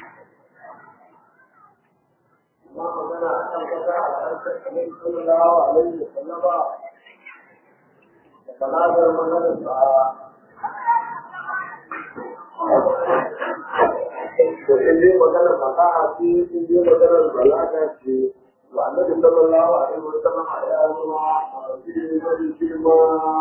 ما magana a kan kasa a ƙarƙar kamar sallallahu alaihi wa sallama da balagar maganar sa to in dai maganar fasaha ce in dai maganar balaga ce wa annabi sallallahu alaihi wa sallama ya zama a cikin wani girma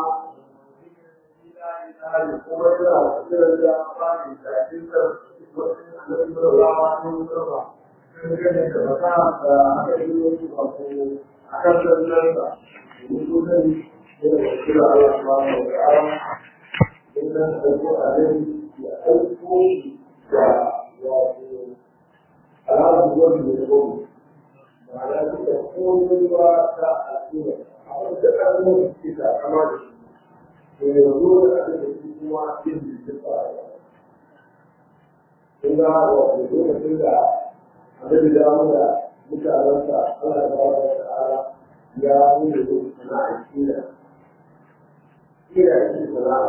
kuma yana cikin da ba ni da cikin annabi sallallahu alaihi wa sallama dangane da fasaha da aka yi wasu wato a kan sannan da mutu zai yana da kira Allah subhanahu wa ta'ala inda da ko a rai ya aiko shi da wato alamu wani da gobe ma'ana duka komai ba ta al'umma abin da kan yi ke da kama da shi to ya zo da abin da su kuma yin da su fara kun ga wato lokacin da annabi da wanda mutanensa Allah ya ba da ta'ala ya nuna da sana'a kila kila shi sana'a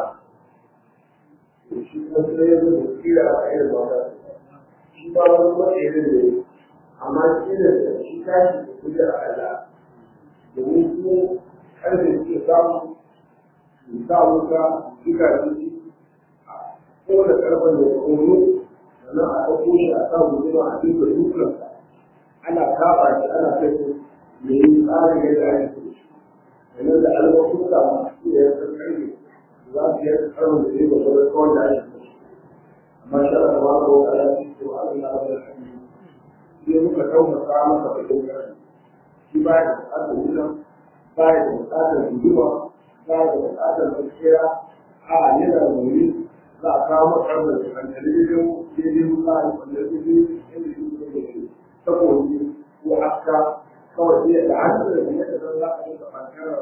to shi kuma sai ya zo da kila a irin wata shi ba wani matsayin da ya amma kila da shi tashi da kuɗi a Allah domin su ƙarfe suke samu su sa wuta suka ji a kowane ƙarfen da ya kono sannan a ɗauko shi a sa gudunma a duka dukansa ana kafa shi ana kai su me yi tsarin yadda ake so shi sannan da albarkuta masu da ya san ƙarfi za su yi tsarin da zai gaba da kawai da ake so shi amma shi ana ba ka wata ala shi ko an yi na wani hannu sai muka taumaka masa bakin ƙarfi shi ba da buƙatar wutan ba da buƙatar gudunma ba da buƙatar gaskiya a yana da wuri za a kawo masa da kan talibijin daidai musa da wanda ya fi inda shi ne da shi saboda ko aska kawai sai da hannun da ya ta za a yi da bankara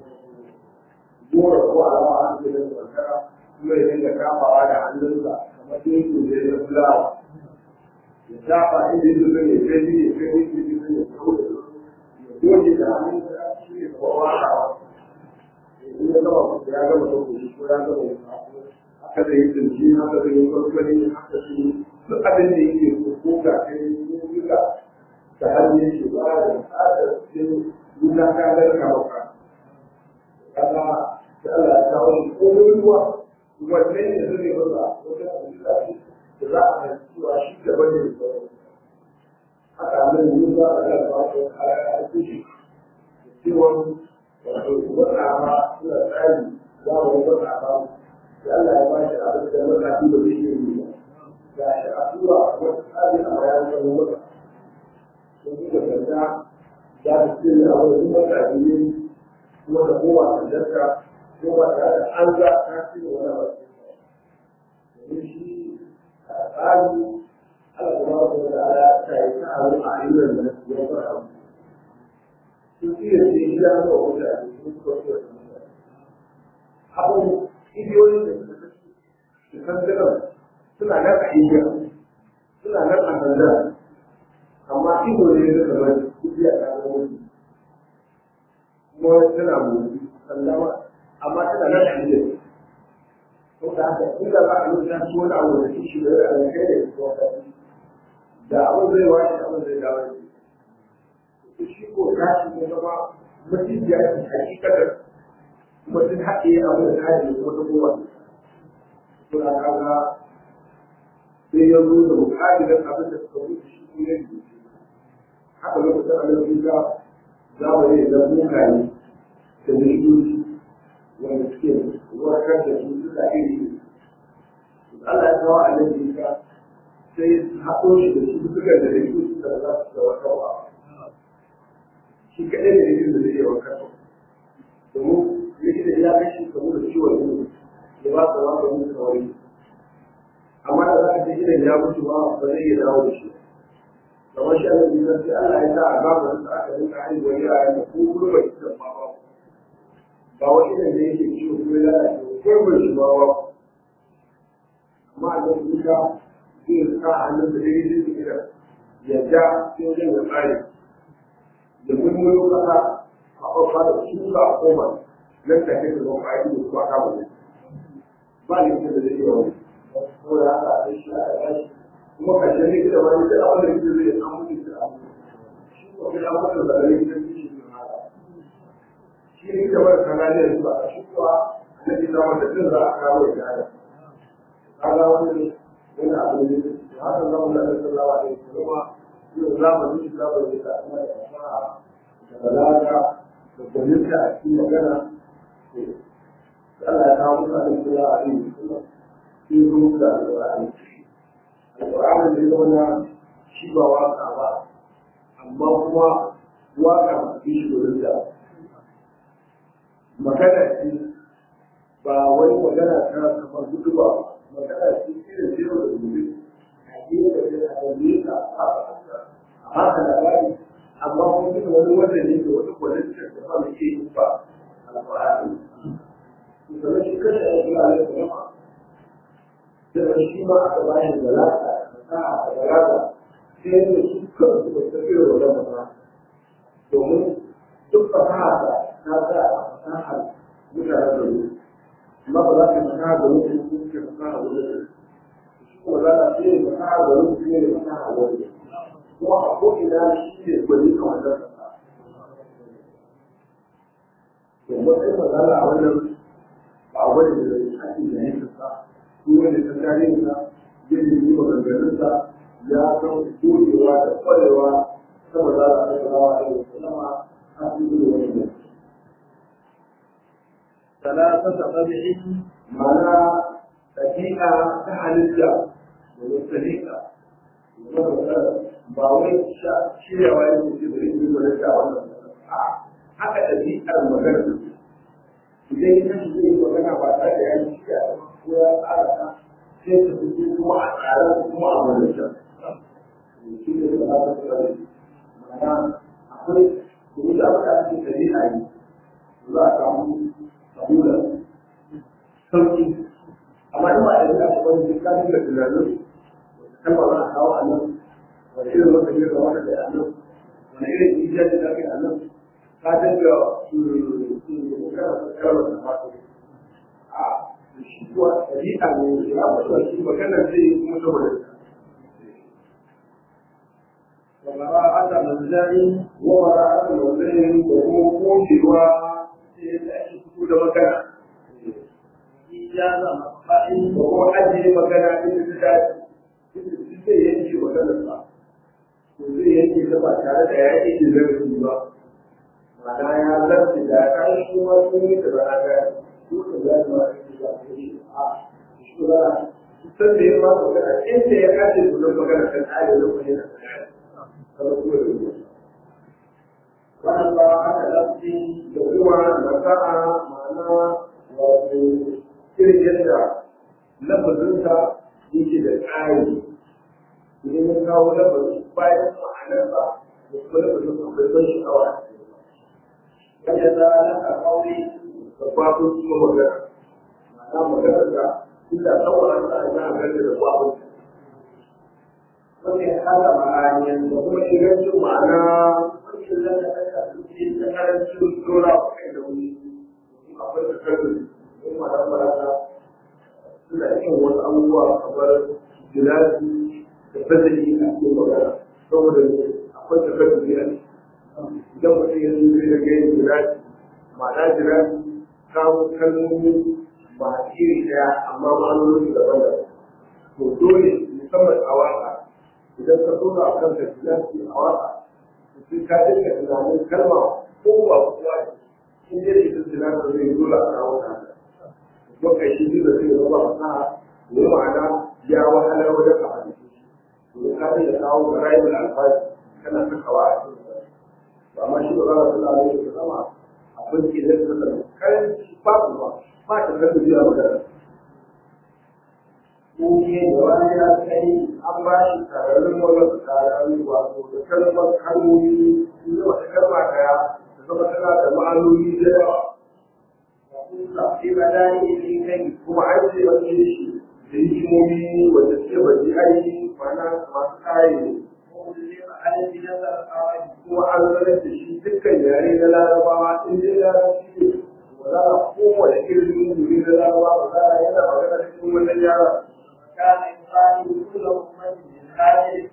gora ko alama an ce da bankara kuma ya dinga kafawa da hannunsa kamar dinkin da ya fulawa ya shafa inda ya zuba ne kai ne kai ne kai ne kai ne kawai ya goge da hannunsa shi ne kowa a in ya gama ya gama sauƙi ko ya gama ya haka da yi tsinci haka da yi kwarkwani haka su duk abin da yake so ko ga kai ko duka da hannun shi ba da tsada cikin wuta ka garka maka kaga da Allah ya kawo shi ko ruwa wannan ne zai masa wata abuja ce da za a yi cewa shi gaba ne da haka nan ne za a ga ba ko kaya a kushi cewa wato wata ma suna tsari za mu yi wata ba da Allah ya bashi abin da makafi ba zai iya yi ba ga shi a tura wata tsari a bayan kan wata sun yi da ganda za su ce da abin da makafi ne kuma da kowa da jarka ko ba tare da an za ta ci da wani ba domin shi a tsari Allah kuma ba da ala ta yi ta abu a ayyukan da ya fara abu sun iya ce shi da haka wata a cikin kuma abu igiyoyin da suka kasu su kankanar suna nan a igiya suna nan a sanda amma ido ne da kamar kuɗi a ƙasar wani kuma tana motsi sallama amma tana nan a igiya ko da haka inda ba a yi ta ci wani abu da shi da ya kai da kuma kasu da abin zai washe abin zai dawo da shi ko tashi ne zama mutum ya ci hakikatar kuma sun haɗe abin da haɗe wata kowa suna kaga sai ya zo da bukatinan abin da suka wuce shi ne ya yi haka lokacin annabi ga zamani da mugaye da miliyoyi wanda suke warkar da su suka iri Allah ya kawo annabi ga sai haɗo shi da su suka da miliyoyi da za su da warkarwa shi kaɗai ne da zai iya warkarwa domin likita ya kashe kamu da ciwon ido ya ba ka wani wani kawai amma da za ka ce idan ya mutu ba ba zai iya dawo da shi kamar shi Allah ya sai Allah ya sa a babu da aka rinka haihuwar yara da ko kuma bai ci ba ba ba wani idan da yake ciwo ko ya lalace ko bai shi ba ba amma a nan duka zai sa hannun da dai zai kira ya ja sai wajen ya tsare da mulmulo kasa a ƙwaƙwa da su a koma nan ta kai da ba a yi da kuma kama ne ba ne da zai yi wani ko da haka a shi a yashi kuma kashe ne da wani da abin da ke zai an mutu da abu shi ko kai an mutu da rai da shi ne haka shi ne da wani kanaliyar su a shi kuwa na ji zama da jin za a kawo ya hada kaga wani wani abu ne da haka zama da Allah sallallahu alaihi wasallam yau zamani shi zamani da kuma da fasaha da balaga da gwaninta a cikin magana Allah ya kawo mutane sallallahu alaihi wasallam sun zo da alƙur'ani alƙur'ani da zama shi ba waka ba amma kuma waka ba su shi wurin da magana ce ba wani magana ta kamar gudu ba magana ce irin zero da gobe a yi da zai a wani ka a haka labari amma kuma duka wani wanda ne da wani kwalitar da ba mai yi ba alƙur'ani sannan shi kashe a yi a yi da shi ma aka ba shi zalata fasaha da balaga sai da su kansu ba su irin wannan fasaha domin duk fasaha ta ta sa a fasahar mutanen da ne amma ba za ka fasaha da mutum ko ka fasaha da mutum shi kuma za ka ce fasaha da mutum ne da fasaha da mutum kuma a ko'ina shi ne gwani a wannan fasaha domin sai fasala a wannan ba a wani da ake da yankin sa duk wanda ta tare da yin yi maganganunsa ya san gogewa da kwarewa sama za a kai rawa a yau salama a cikin wani ne. ثلاثة قبع Mana ɗabi'a ta halitta da wasu ɗabi'a. Ba wai shiryawa yin mutum da yin wani da wannan a haka ɗabi'ar magana. Idan ya tashi zai yi magana ba tare da ya yi shirya ko ya tsara ta sai ta fito kuma a tsara kuma a majalisa. Shi ne da ba ta tsare. Ma'ana akwai kuma da aka ake ɗabi'a yi. Za a samu kabula sauki amma in ba da ya ta wani duk kafin da tunanin kalma za a kawo a nan wani irin wata yi da wata da a nan wani irin ijiyar da ake a nan ka dinga kalmar da fata a shi kuwa ɗabi'a ne ya mutuwa shi magana zai yi kuma saboda وبراءة منزع wawara a launayin da kuma kocewa sai da ake fito da magana إجازة مقطع da kuma ajiye magana inda ta dace inda su zai yanke maganar sa to zai yanke ta ba tare da ya yi zarafi ba ma'ana ya zarce da ya kai shi ma sun yi da rana ga su da za su ma yi da su yi a shi ba san da ya ma magana inda ya kace su don magana kan tsari lokacin da ta dace kamar kuma da ruwa وأربعة لفظ da kuma nasa'a ma'ana wato irin yadda lafazinsa yake da tsari idan ya kawo lafazin bayan ma'anarsa da kuma lafazin akwai ban sha'awa a cikin وجزاء قولي da babun kuma magana ma'ana maganar da inda saboda sa za a gani da babun وفي هذا معاني da kuma ingancin ma'ana wancan lada aka tsuke ta karancin dora a kai da wani akwai da karni in ma'ana marasa suna yin wasu abubuwa kamar gilashi da fasali a cikin magana saboda akwai da karni a idan mutum ya zo zai daga yin gilashi ma'ana gilashi kawo kalmomi ba iri daya amma ma'anoni daban-daban to dole musamman a waka idan ka zo a kan ka gilashi a waka sai ka dinga tunanin kalma ko ba kuwa in dai da ita gilashi zai dole a kawo ta maka shi zai da zai zama fasaha ne ma'ana ya wahala wajen a hadisi to ka da kawo ga rayuwar alfaji kana sakawa a cikin amma shi ba za a tsala ne da sama abin ke zai tsala kan ba ku ba ba ta kan biya magana ممكن جواز كي an ba shi tararrun wannan tararrun wato da kalmar kalmomi in yi wata kalma daya da zama tana da ma'anoni da yawa في بدائع كي kuma an ce wani shi da hikimomi wanda suke baji aiki mana masu kayi ne ومسلم على نظر القواعد kuma an sanar da shi dukkan yare na larabawa in dai larabci ne ba za a kowane irin yuri na larabawa ba za a yana magana cikin wannan yara كان يقال كل أمة من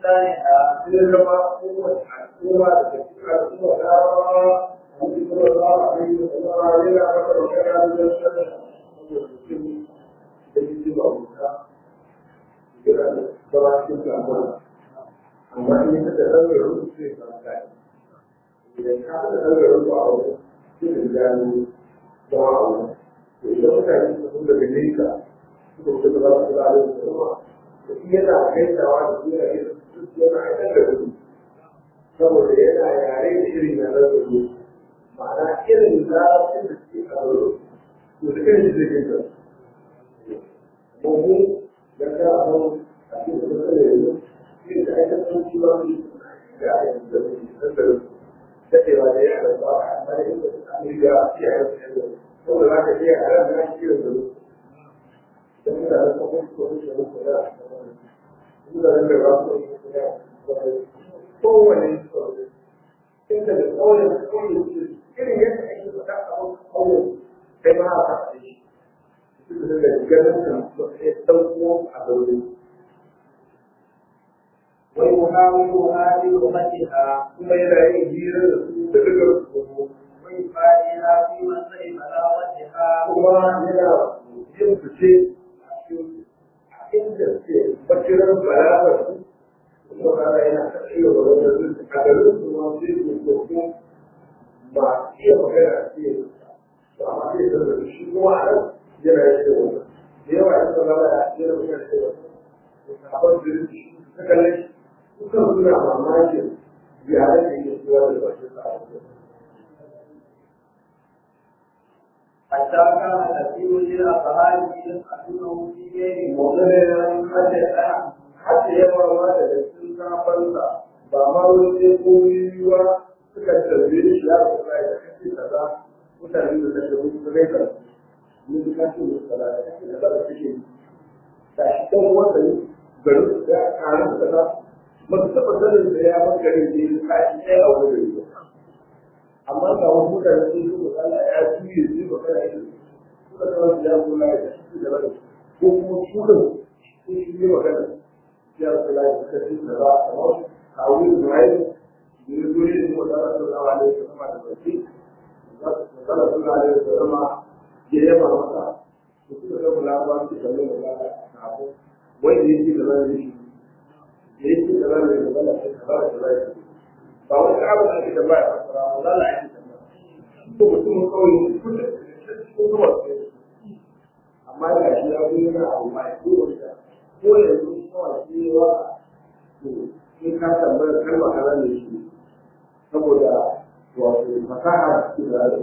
بلسانها sai zama kowace al'umma da cikin al'umma ta a cikin kuma za a yi da kuma yana maka da kana da sanar da mutum da yake ba wuta kira da zama cikin al'umma amma in ka da ɗaure rubu sai ka kai idan ka da ɗaure rubu a wani sai ka gano zama a wani to idan mutane su sun daga nesa suka wuce da za su da al'umma da kuma yana gaisawa da su yana yana aikar da su saboda yana yare da irin yaren da su ma'ana irin larabcin da suke karo to da kan shi zai gaisa mu da ka san a cikin da suka yanzu shi da aikar da su ba su da aikar da su da su daɗewa da ya da ba a amma da inda suka riga ya yi da su saboda za ka iya a ran da shi da su da mutane ko kuma ko kuma ko kuma mutanen da ba su kowane inda da kauyen kauyen ce irin yadda ake faɗa a wani kauyen kai ma a faɗa shi su da daga ganin kan ya ɗauko a gauri ويحاولها بلغتها kuma yana yin hira da su da daga su ويفاديها في منزل بلاغتها kuma yana yin fice a cikin inda suke bakiran balagar su kuma kaga yana kashe da wani a garin su ma sai su kokin ba iya magana a cikin to amma sai da da shi kuma a nan yana yin da wani da yawa in ka zama a cikin magana da wani to sabon da shi ta kalle shi sukan suna mamakin yaren da yake cewa da bakin sa a wajen حتى كان كثير من أصحابه يسألونه في غير maganin hajjata hajji yawa ma da cikin kafansa ba ma wani sai koyiwa suka tarbe shi ya rasu da ya kashe kaza mutane da kashe musu su rai kan mun ji kashe musu kaza da kashe kaza da kashe da shi kan wanda ne garin su ya kare su kaza ba su taɓa sanin da ya bar garin da ya kashi ɗaya a wani gari ba amma ga wasu mutane sun yi misali ya juye su ba kana yi suka zama su ya kula da shi da rai ko kuma su kan sun shi yi magana ya kula da suka ci da za a kamar a wuri da rai da ya zo shi kuma da rasu da wani da sama da baki da rasu da wani da sama ya yaba masa da suka ga kula ba su kalli da za a abu wai da yake da zai shi da yake da zai da zai da zai da zai ba wani abu da ake da baya fasara ba za a yi tambaya ko mutumin kawai kullum da cikin zuwa amma ga shi ya zo yana abu mai ko wanda ko yanzu kawai shi ne wa to in ka tambaya kalma kaza ne shi saboda wato fasaha da cikin rayuwa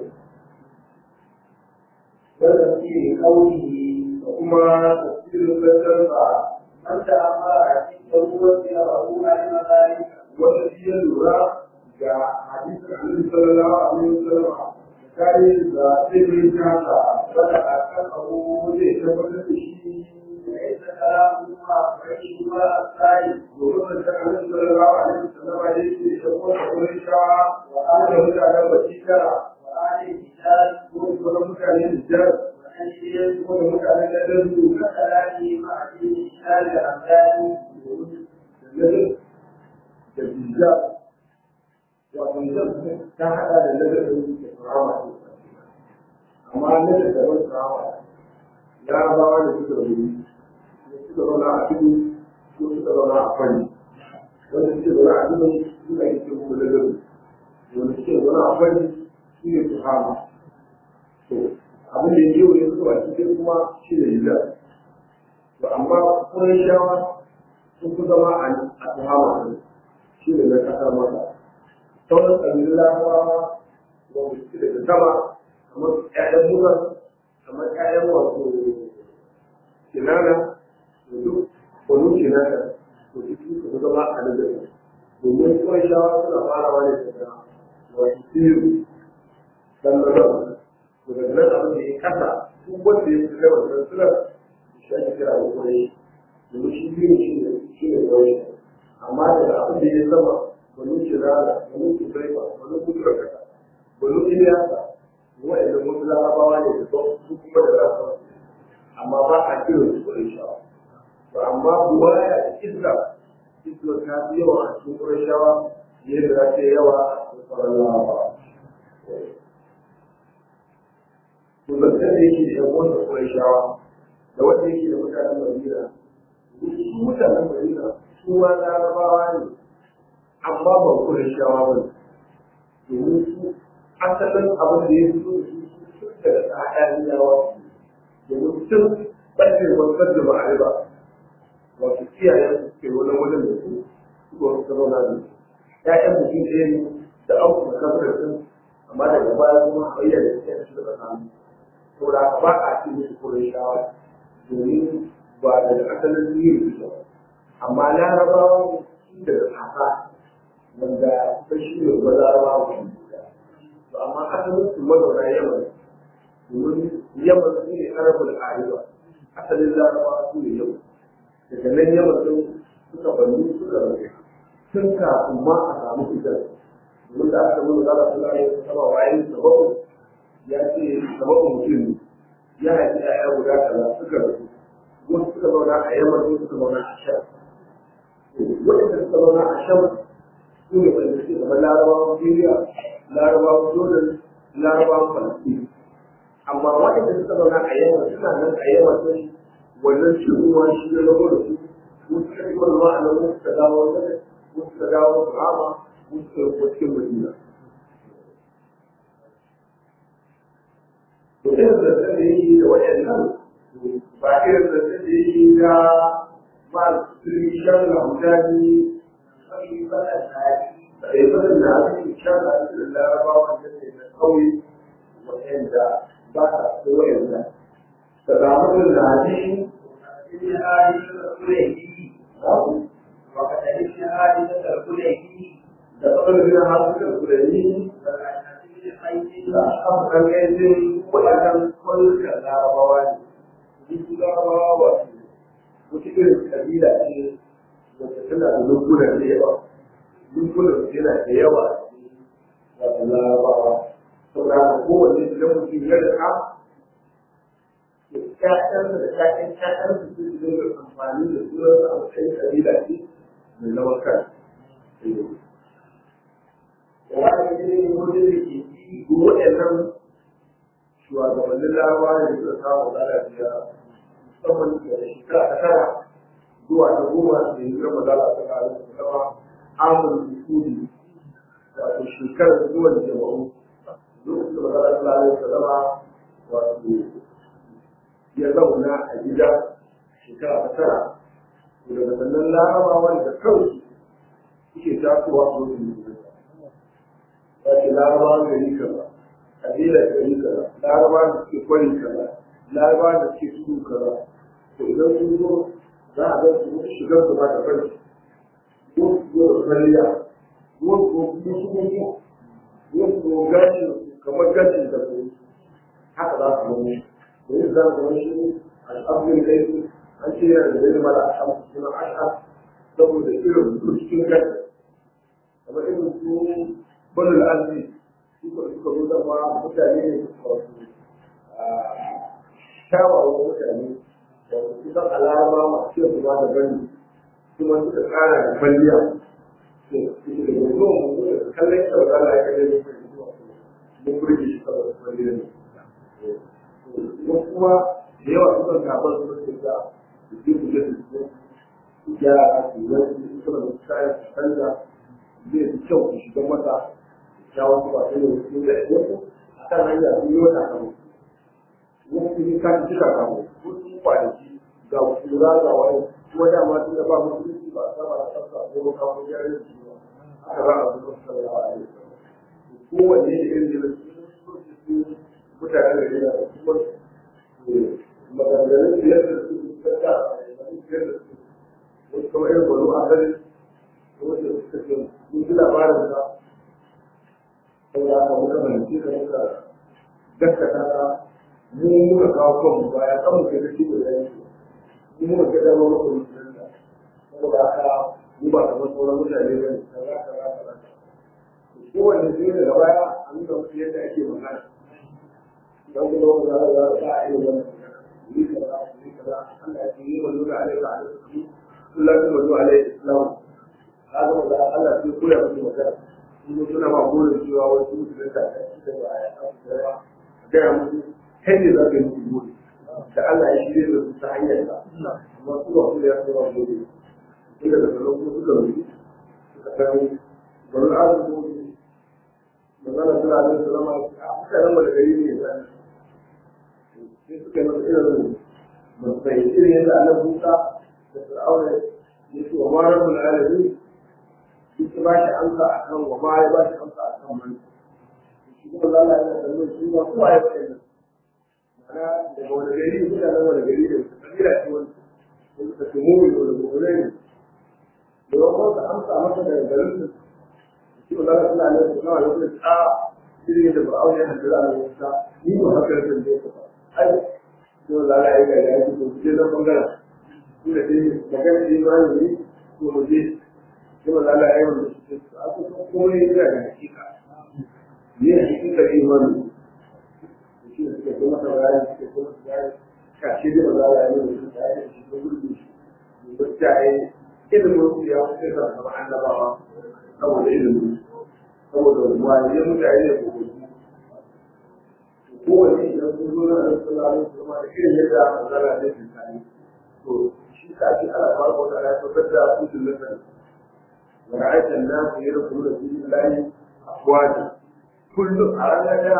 wanda ke kauli da kuma tafsirin lantarka أنت أمر cikin ruwan ya rabu a yi mazalika wanda shi ya lura ga hadisin annabi sallallahu alaihi wasallam kai da sirrin kasa wanda a kan abu zai tabbatar da shi ليس كلامه أفعيه وأفعيه domin da annabi sallallahu alaihi wasallam ya ce da kuma Quraisha wa ana mutanen Bakira وآل الكتاب ko kuma mutanen Jar وأنشئ ko da mutanen Nadandu وكلامه مع دين الإسلام الأمثالي da Nadan da Bijja wato Nadan ta hada da Nadan da Rahama amma Nadan da wani Rahama ya bawa da suka rubuta suka zauna a tudu ko suka zauna a fani wanda suke zauna a tudu suna yi cikin kuma da gabi wanda suke zauna a fani su ne su hama to abin da yau ne suka wasu sai kuma shi ne yi to amma kuma shawa sun fi zama a su hama ne shi ne na kasar masa sauran ƙabilun larabawa wanda suke daga sama kamar ƴaƴan musa kamar ƴaƴan wato kinana da duk wani kinana to duk su zama a nan da domin kuma shawa suna farawa ne daga wato siru dan da to daga nan abin da ya kasa duk wanda ya fi gaba da sura shi ake kira da kuma domin shi biyu shi ne shi ne kawai amma daga abin da ya sama wani kinana wani kusuraifa wani kusuraka wani iliyasa wa'anda mun larabawa ne da su kuma da larabawa amma ba a kiran su kuɗin shawa to amma buwaya da izza izza kuma ta fi yawa a cikin ƙurashawa yadda za ta yi yawa a cikin sauran larabawa to zancen da yake da yan wanda ƙurashawa da wanda yake da mutanen madina su mutanen madina su ma larabawa ne amma ba ƙurashawa ba ne domin su asalin abin da ya fito da su sun daga tsakanin yawa domin sun ɓace wanzar da ba'a ba wato iyayen su suke wani wajen da su suka wasu zauna da su ƴaƴan mutum ɗaya ne da an kuma kafar sun amma daga baya kuma hayyar da suke su daga hannu saboda haka ba a ce musu kurin shawa domin ba daga asalin yin su ba amma larabawa ne su daga kasa wanda ta shi ne ba larabawa ne to amma asalin su mazauna yaman domin yaman su ne arabul ariba asalin larabawa su ne yaman daga nan yaman sun suka banni suka rage tun kafin ma a samu fitar domin da aka nuna zara suna yin sama wayan sababu ya ce sababu mutum ne ya haifi ɗaya guda kaza suka rasu wasu suka zauna a yaman wasu suka zauna a shan waɗanda suka zauna a shan su ne wanda suke zama larabawan syria larabawan jordan larabawan falastin amma waɗanda suka zauna a yaman suna nan a yaman sun wannan cewa shi ya zama da su wasu suka yi wani ma'anar wasu suka dawo wani wasu suka dawo rama wasu suka yi cikin madina to irin zancen da yake da waɗannan ba irin zancen da yake da masu shan ramjani da ibadin da ake shan da larabawa da ke da kauye waɗanda ba ta so waɗanda da zamanin da hadisi ابن حارثة الكليبي وقد ابن حارثة الكليبي da tsarin da hasu da kulani والأشعث بن قيس da aka kan yanzu waɗannan kwallon larabawa ne duk larabawa wasu wata irin kabila ce wacce tana da lungunan da yawa lungunan yana da yawa wato larabawa saboda haka kowanne idan mutum ya rika ƴaƴansa da ƴaƴan ƴaƴansa su su dinga amfani da sunansa a matsayin kabila ce mai zaman kan wani ne wanda da ke yi waɗannan shugabannin larabawa ne suka samu lalaciya musamman da shekara ta tara zuwa ta goma da ya zama da ta kare da zama amur sudi wato shekarar zuwan jama'u lokacin da magana ta lalai ta zama wato ya zauna a gida shekara ta tara to daga sannan larabawa da kansu suke tasowa su wasu musulunta wace larabawa gari kaza kabila gari kaza larabawa da suke kwari kaza larabawa da suke tudu kaza to idan sun zo za a ga su wasu shigar su ba da bari wasu zo da kwalliya wasu ko kuma su mutu wasu ko gashin kamar gashin da su haka za su zama domin za su zama shi al'abdin kai su an ce yana da zai mara a suna ash'a saboda irin su cikin gashi kamar irin su banul arzi suka suka zo zama mutane ne wasu kyawawan mutane da su san alama masu yin kuma da bani kuma suka kara da kwalliya to su da yanzu mu da kallon kyau da Allah ya kalle ne mun burge shi saboda kwalliya ne wasu kuma da yawa suka gaban su suke da su ke su ke su su gyara su wani su kuma da kayan su canza zai fi kyau su shiga masa kyawun su ba sai da wasu da wasu a kan hanya sun yi wata kamo wasu yi kan cika kamo wasu kwanaki ga kura ga wani kuma dama tun da ba musulunci ba a saba da tsafta a zama kawo gyaran da shi ba aka ba a zuwa sallallahu alaihi wasallam kowanne da irin da su mutane da yana da kuma maganganun biyar da su tsaka biyar da su wasu kamar irin wani asali wanda suka ce mun ji labarin sa saboda haka muka fahimci ka muka gaskata ka mu muka kawo kanmu baya kan mu kai da shi da yanki mu muka ga dama muka mutunta saboda haka mu ba kamar sauran mutane ba ne kaza kaza kaza kowanne sai daga baya a nuna musu yadda ake magana don kuma wanda za a za a iya wannan yi kaza yi kaza Allah ya ce yi manzo da alaihi wa sallam Allah ya manzo alaihi islam gaya musu kai ne za ka yi musu gode da Allah ya shirya da su ta hanyar ka amma su ba su da ya kuma gode sai daga nan kuma suka rufe suka kai bari azu ko magana suna da salama a mutanen wanda gari ne ya sai suka yi masa irin ba su fahimci irin yadda Allah Musa da Fir'auna ya ce wa ma rabbul alamin shi ba shi amsa akan wa ma ya ba shi amsa akan man shi kuma Allah ya da shi ba kowa ya faɗa mana daga wani gari mutanen wani gari da su kabila ce wani wani ka ce mummi da wani gobe ne da wani ka amsa masa daga garin su shi ba za ka tuna ne su kawai wani a irin da ba'au ya handura a wata ni ba haka ya san da ya kafa ai yau lala ya ga ya ji ko je zan bangaren su da dai magana ne ma ne ko mu je yau lala ya yi wanda su ce a kusa kuma ya ga da hakika ne hakika imani shi da suke kuma ta bayani suke kuma ta bayani kashi da maza da yanzu da su tsaye da shi ko gurbi shi wacce a yi ilimin su ya wuce da sama annabawa saboda ilimin saboda wani mutane ne ko gudu kowane idan sun zo na da sallallahu alaihi wasallam da irin yadda manzara ne ke tsani to shi ka ce ana ba ko da ya fitar da su da wa ra'aytan nas yadkhuluna fi dinillahi afwaja kullum a ranar da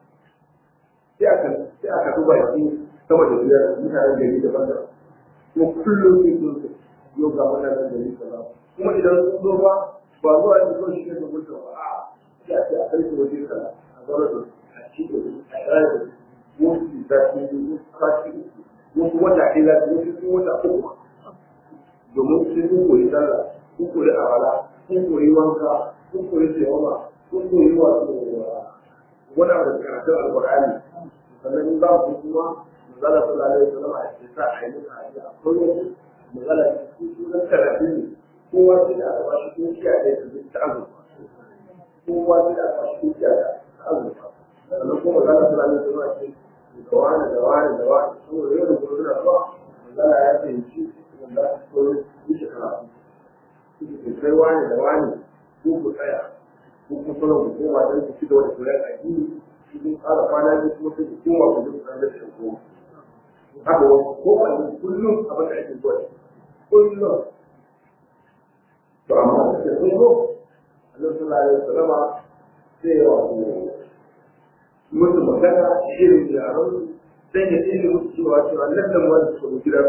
sai aka sai aka duba shi sama da biyar mutanen gari daban daban kuma kullum sai sun ce yau ga mutanen gari kaza kuma idan sun zo ba ba zuwa ne zo shi ne da mutum ba a sai a ce a kai su waje kaza a zaune da a ci da a tsaya da wasu da su yi kashi wasu wata ɗaya za su wasu sun wata uku domin sun yi koyi sallah sun koyi awala sun koyi wanka sun koyi tsayawa sun koyi wasu wani abu da karatun alƙur'ani sannan in za ku kuma magana sallallahu alaihi wasallam a cikin sa a yi musu aji akwai wasu magana cikin sunan karatu ne kowa sai da aka bashi kungiya da ya tafi ta azurfa kowa sai da aka bashi kungiya da ta azurfa sannan kuma magana sallallahu alaihi wasallam ce da wani da wani da wani saboda yau da gobe suna zuwa magana ya fahimci wanda su koyi wuce karatu suke kai wani da wani ko ku tsaya ko kuma sauran ku koma don ku ci gaba da koyar addini cikin ƙara kwana biyu kuma sai ku koma ku duk ɗan da shi ko haka wasu ko wani kullum abin da ake zuwa kullum to amma da ke sun zo Allah sallallahu alaihi wasallam sai ya wato musu magana irin yaran sai ya tsere musu cewa cewa nan da wani su ga gida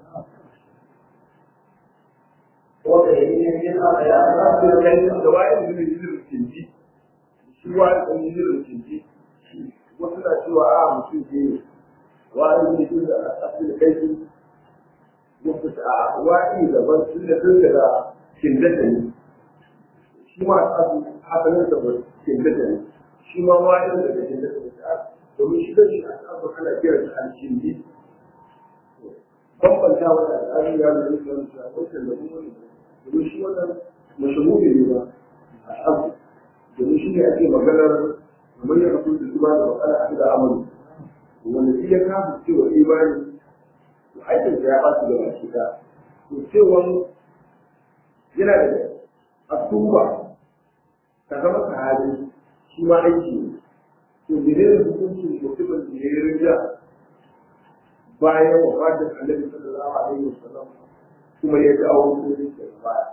wanda ya yi yin haka ya za su kai da wa'in da ilimin kinji shi wa'in da ilimin kinji wasu na cewa a mutum ke wa'in da ilimin da asali kai su wasu a wa'in daban sun da sun da kindata ne shi ma asu asalin da ba kindata ne shi ma wa'in da kindata ne domin shi kan shi a asu ana kiran shi alkindi bambanta wani al'adun ya nuna shi wani shi a wancan da kuma ne domin shi wannan mashahuri ne ba a abu domin shi ne ake maganar kamar ya kasu da zuba da matsala a da amalu wanda shi ya kama cewa imani to aikin ya ba su da baki ta to cewa yana da asuba ka zama sahabi shi ma aiki ne to menene hukuncin mutumin da ya yi rinja bayan wafatin annabi sallallahu alaihi wasallam kuma ya dawo musulunci daga baya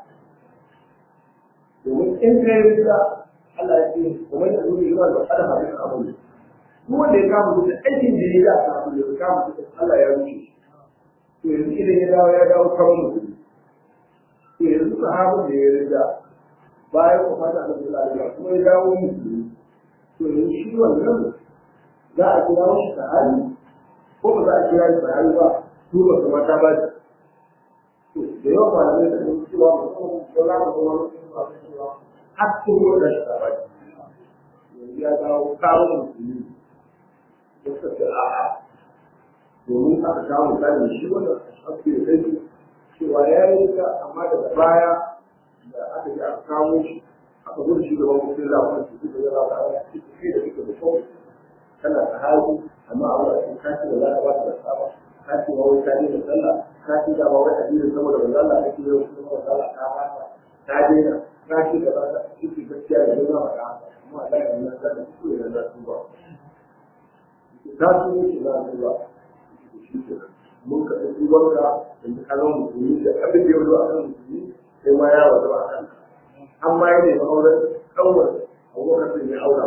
domin in ka yi rinja Allah ya ce kamar da zuwa yi wanda kada ma duka abu ne duk wanda ya kama duk aikin da ya yi a samu da ya kama duk Allah ya wuce shi to yanzu idan ya dawo ya dawo kamar mutum to yanzu sahabin da ya rinja bayan wafatin annabi sallallahu alaihi wasallam kuma ya dawo musulunci to yanzu shi wannan za a kira shi sahabi ko ba za a kira shi sahabi ba su ba su mata ba shi to da yawa malamai da sun cewa mutum ko za mu zama mutum ba su cewa har sun yi da shi ba shi yanzu ya dawo kawo musulmi da suka ce a'a domin aka kawo misali shi wannan ake da kai cewa ya yi ta amma daga baya da aka yi aka kawo shi aka gudu shi gaban mutum da wani su suka zama da wani su kai da suka da kawai kana sahabi amma a wani kashi da za ka ba da saba kashi ma wai kaji da sallah kashi da ba wai addinin saboda manzo Allah kake yau kuma manzo Allah ka fata ka daina kashi da ba ka ciki gaskiya da zama ba ka amma Allah ya nuna da su da za su ba ta su ne ke na zuwa shi ke mun ka ɗauki wanka da ka zama musulmi da abin da ya zo a kan musulmi sai ma ya wazo a kan amma ya nemi auren ɗaukar abubakar sun yi aura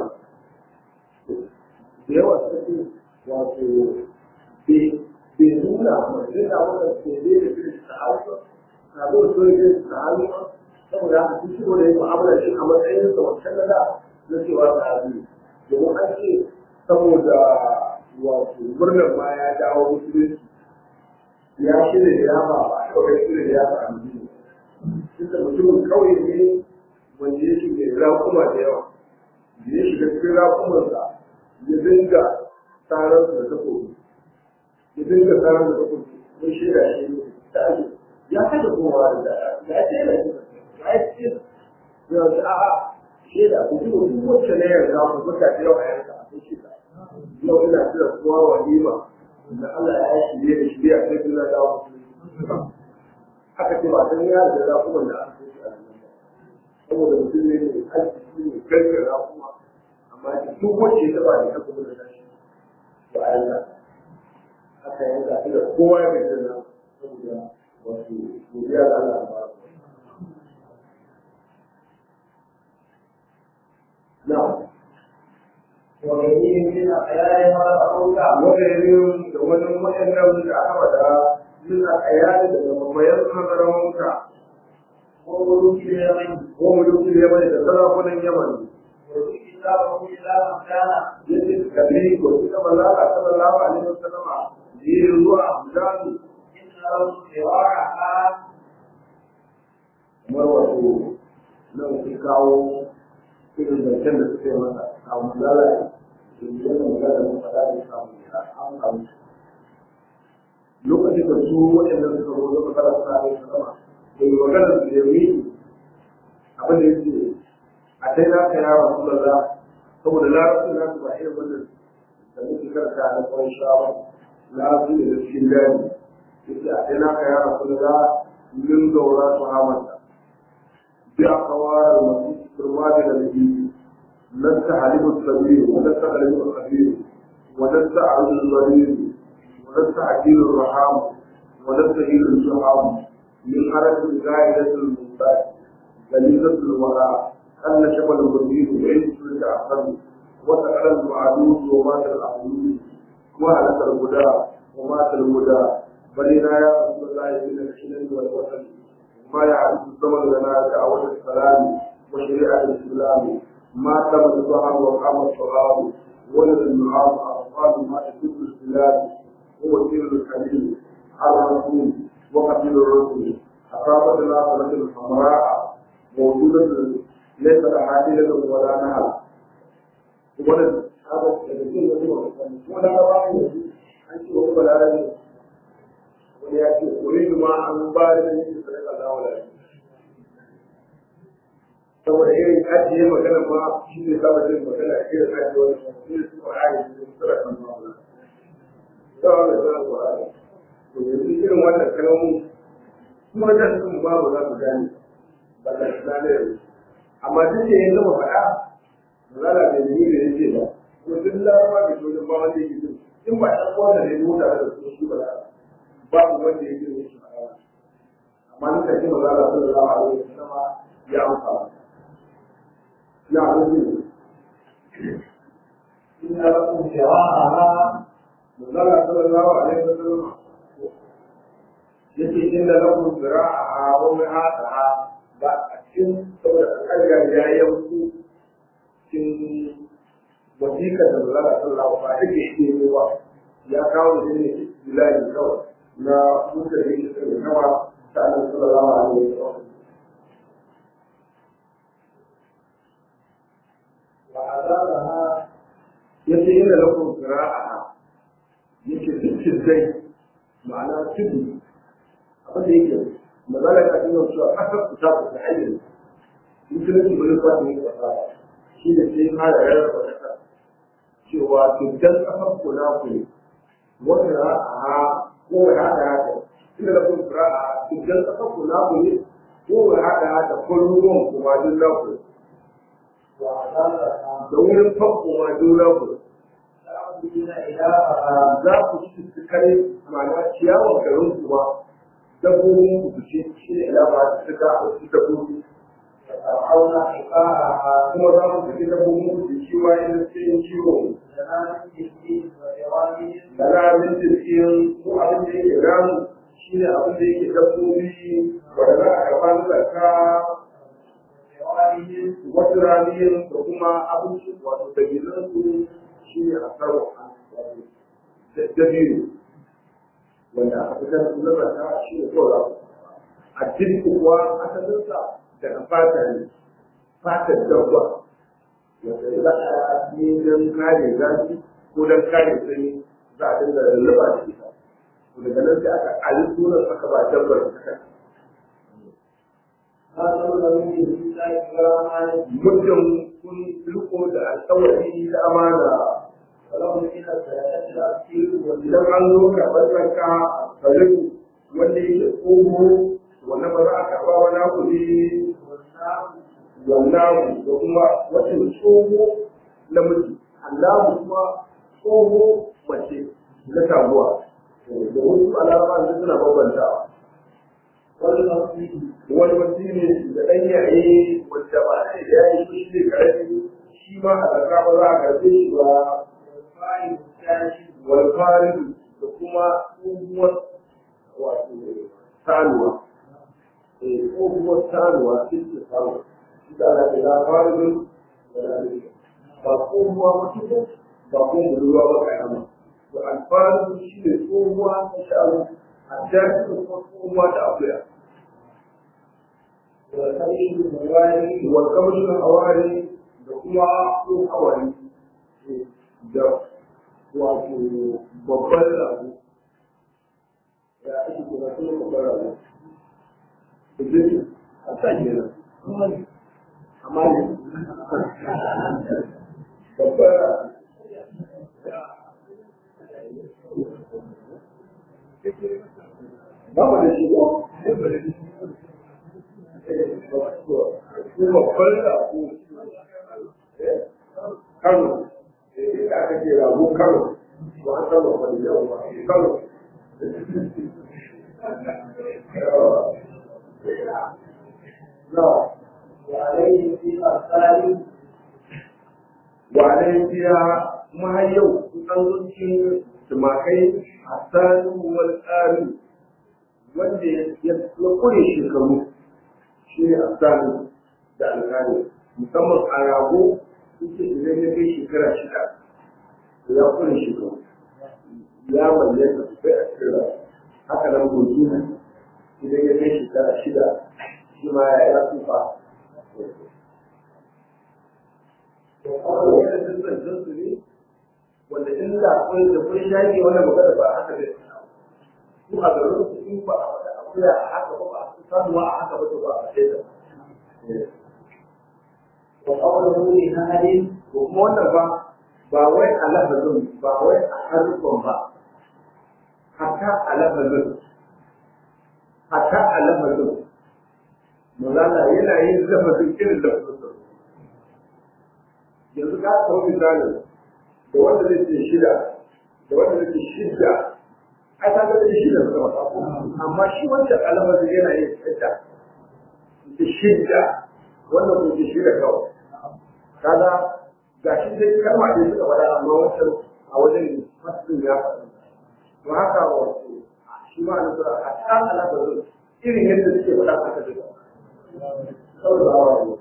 da yawa suka ce wato bai nuna mace da wanda ke zai da shi ta hausa na zo da soyayya ta hausa saboda haka sun shigo da yin mu'amala shi a matsayin sa wancan na da na cewa ta hausa domin an ce saboda wato murnar ma ya dawo musulunci ya shirya ya ba ba kawai shirya ya ba a musulunci duka mutumin kawai ne wanda yake mai raƙuma da yawa da ya shiga cikin raƙumansa ya dinga tsarar da takobi ya dinga tsarar da takobi mun shaida shi ne ta ake ya kada kowa da ya ce da shi ya ce ya ce a'a shaida ku ji duk wacce na yarda ku buka da yawa yanka a kai shaida yau ina kira kowa walima da Allah ya shirye da shirye a kai Allah da wasu aka ce ba san ya da raƙuman da aka kai a nan saboda mutum ne ne arziki ne karkar raƙuma amma duk wacce ya taba ne aka gudu da shi ba a yanka aka yanka shi da kowa ya bai na saboda wato godiya da Allah ba na'am وغيرهم من الخيال ما تقولها waɗannan da wani waɗannan da aka faɗa suna ayali daga mabayan hadarawunka وملوك اليمن ko mulkin yaman da sarakunan yaman وذكر كتابه إلى من كان yadda suka bi ko suka ballaka sallallahu alaihi wasallama yi zuwa abdani إن لهم سواعها kamar wato nan sun kawo irin zancen da suka yi masa a manzala da yana magana da faɗa da samu ya an samu lokacin da su waɗanda suka zo da magana suna da sama da yi magana su da yi abin da yake a dai na ka yara su da saboda larabci na su ba irin wannan da muke karanta a kwan shawar larabci ne da cikin gani yake a dai na ka yara su da min gaura su hamanta بأقوال المسيح الوالد الذي لست عليم السبيل ولست عليم الخبير ولست عبد الضرير ولست عجيل الرحام ولست هيل الجحام من حركة زائدة المنبات غليظة الوراء أن شمل الضمير وعيد سلك أقل وسأل المعدود ومات الأحدود وهلك الهدى ومات الهدى بلنا يا رسول الله من الحلم والوطن ما يعرف الزمن لنا دعوة السلام وشريعة الإسلام ما تم الظهر وقام الصغار ولد النعام أطفال ما تدب البلاد هو سير الحديث الرسول وقتل الرسل أصابت الآخرة الحمراء موجودة ليس لها حيلة ولا نهر ولد هذا الذي ولا رأي أنت وهو لا رأي wani ya ce wani ma an ba da yake sadaka da wala saboda irin ajiye magana ma shi ne saba jin magana a irin ajiye wani shi ne su ƙwa'ari su sura kan ma'amala da wani sura ƙwa'ari to yanzu irin wannan kalmomin kuma da sun babu za su gane ba da shi na yanzu amma duk da ya gama faɗa ba za a da yi da ya ce ba kuma duk larama da shi wajen ba wanda yake jin in ba ɗan kowa da ya mota da su shi ba za a babu wanda ya yi shi magana amma ni kai ba za a sallallahu alaihi wasallam ya amsa ya rubi إن لكم سواعها manzala sallallahu alaihi wasallam yace inda lahu zira'a wa mihataha ba a cikin saboda kaga ya yanku cikin wasiƙar da manzala sallallahu alaihi wasallam ba take ne ba ya kawo da ne bilali kawai na mutane da suka kama ta annabi sallallahu alaihi wasallam وعذابها yace inda lakum qira'a yake cikin dai ma'ana tudu abin da yake magana ka tuna cewa kasar ku ta ku ayyana musulunci ba zai kwata yin kasa shi ne sai fara rarraba kasa cewa tuddan kasar ku na ku ne wata ra'a ko ya haɗa haka inda lakum qira'a tuddan kasar ku na ku ne ko ya haɗa haka kullum kuma duk na ku وعذابها da wurin fakko ma duk na ku لا تأكلون إلهها za ku ci su kare ma'ana ciyawar garin kuma dabbobin ku su ce shi ne ilama da suka a wasu dabbobi وترعون حقاءها kuma za ku ci dabbobin ku su ciwa inda su yin ciwo زمان الدين وإرادهم da ramin jirgin ko abin da yake ramu shi ne abin da yake dabbobi wanda za a karɓa na zarka وإرادهم wasu ramiyin da kuma abinci wato dabilan su shi ne a sarwa wato dabiru wanda aka fitar da zama ta shi ne kawai a jirgin kuwa asalinsa daga fata ne fatar dabba wanda za a yi don kare zafi ko don kare sanyi za a dinga lulluɓa da ita to daga nan sai aka ali sunan aka ba dabbar ta kai هذا من الله كراما muddin kun riko da alƙawari da amana ولهم إلى الثلاثة الأكثر idan an zo karɓar zarka a riko wanda yake tsoho wanda ba za a karɓa ba na kuɗi والنار wannan da kuma wata tsoho namiji allahu kuma tsoho mace na taguwa da wasu alama da suna bambantawa والمصير wani wasu ne da ɗan yaye wanda ba a da yayi shi ne karami shi ma a zarka ba za a karɓe shi ba والفاعل الثاني walfarin da kuma tsohuwar wato sanuwa eh tsohuwar sanuwa cikin sanuwa shi da ana kira farin da lalata ba tsohuwa mutum ba kuma budurwa ba kayama to alfarin shi ne tsohuwa ta shanu a jami'in kuma tsohuwa ta akuya والخيل الموالي walƙamshin hawari da kuma tsohon hawari da wato babban rago ya ake kira kuma babban rago Idan a sa kenan amma ne babban rago ba mu da shi ko? kuma babban rago kano da aka ce rago kano ba an san babban yau ba kano na وعليه في الثالث wane biya kuma har yau an zuci tumakai a sanu wal tsari wanda ya kure shekaru shi ne a sanu da alƙali musamman a rago suke idan ya kai shekara shida to ya kure shekaru ya bayyana sosai a cikin rago haka nan goji idan ya kai shekara shida shi ma ya tsufa wanda sun zancen su ne wanda in da akwai da kun shaƙe wannan magana ba haka zai su a garin su in ba a faɗa akuya a haka ba ba a samuwa a haka ba to ba a faɗe ta وقوله لأهل ko kuma wannan ba ba wai a lafazin ba wai a harkon ba hatta a lafazin hatta a lafazin Mazala yana yin lafazin irin lafazin yanzu ka kawo misalin da wanda zai ce shida da wanda zai ce shida ai ta ga shida suka masa ko amma shi wancan alamar yana yin shida da shida wannan ko ce shida kawai kaga ga shi dai kalma ne suka faɗa amma wancan a wajen fasin ya faɗa to haka wato shi ma an zura a ta alamar irin yadda suke faɗa haka da saboda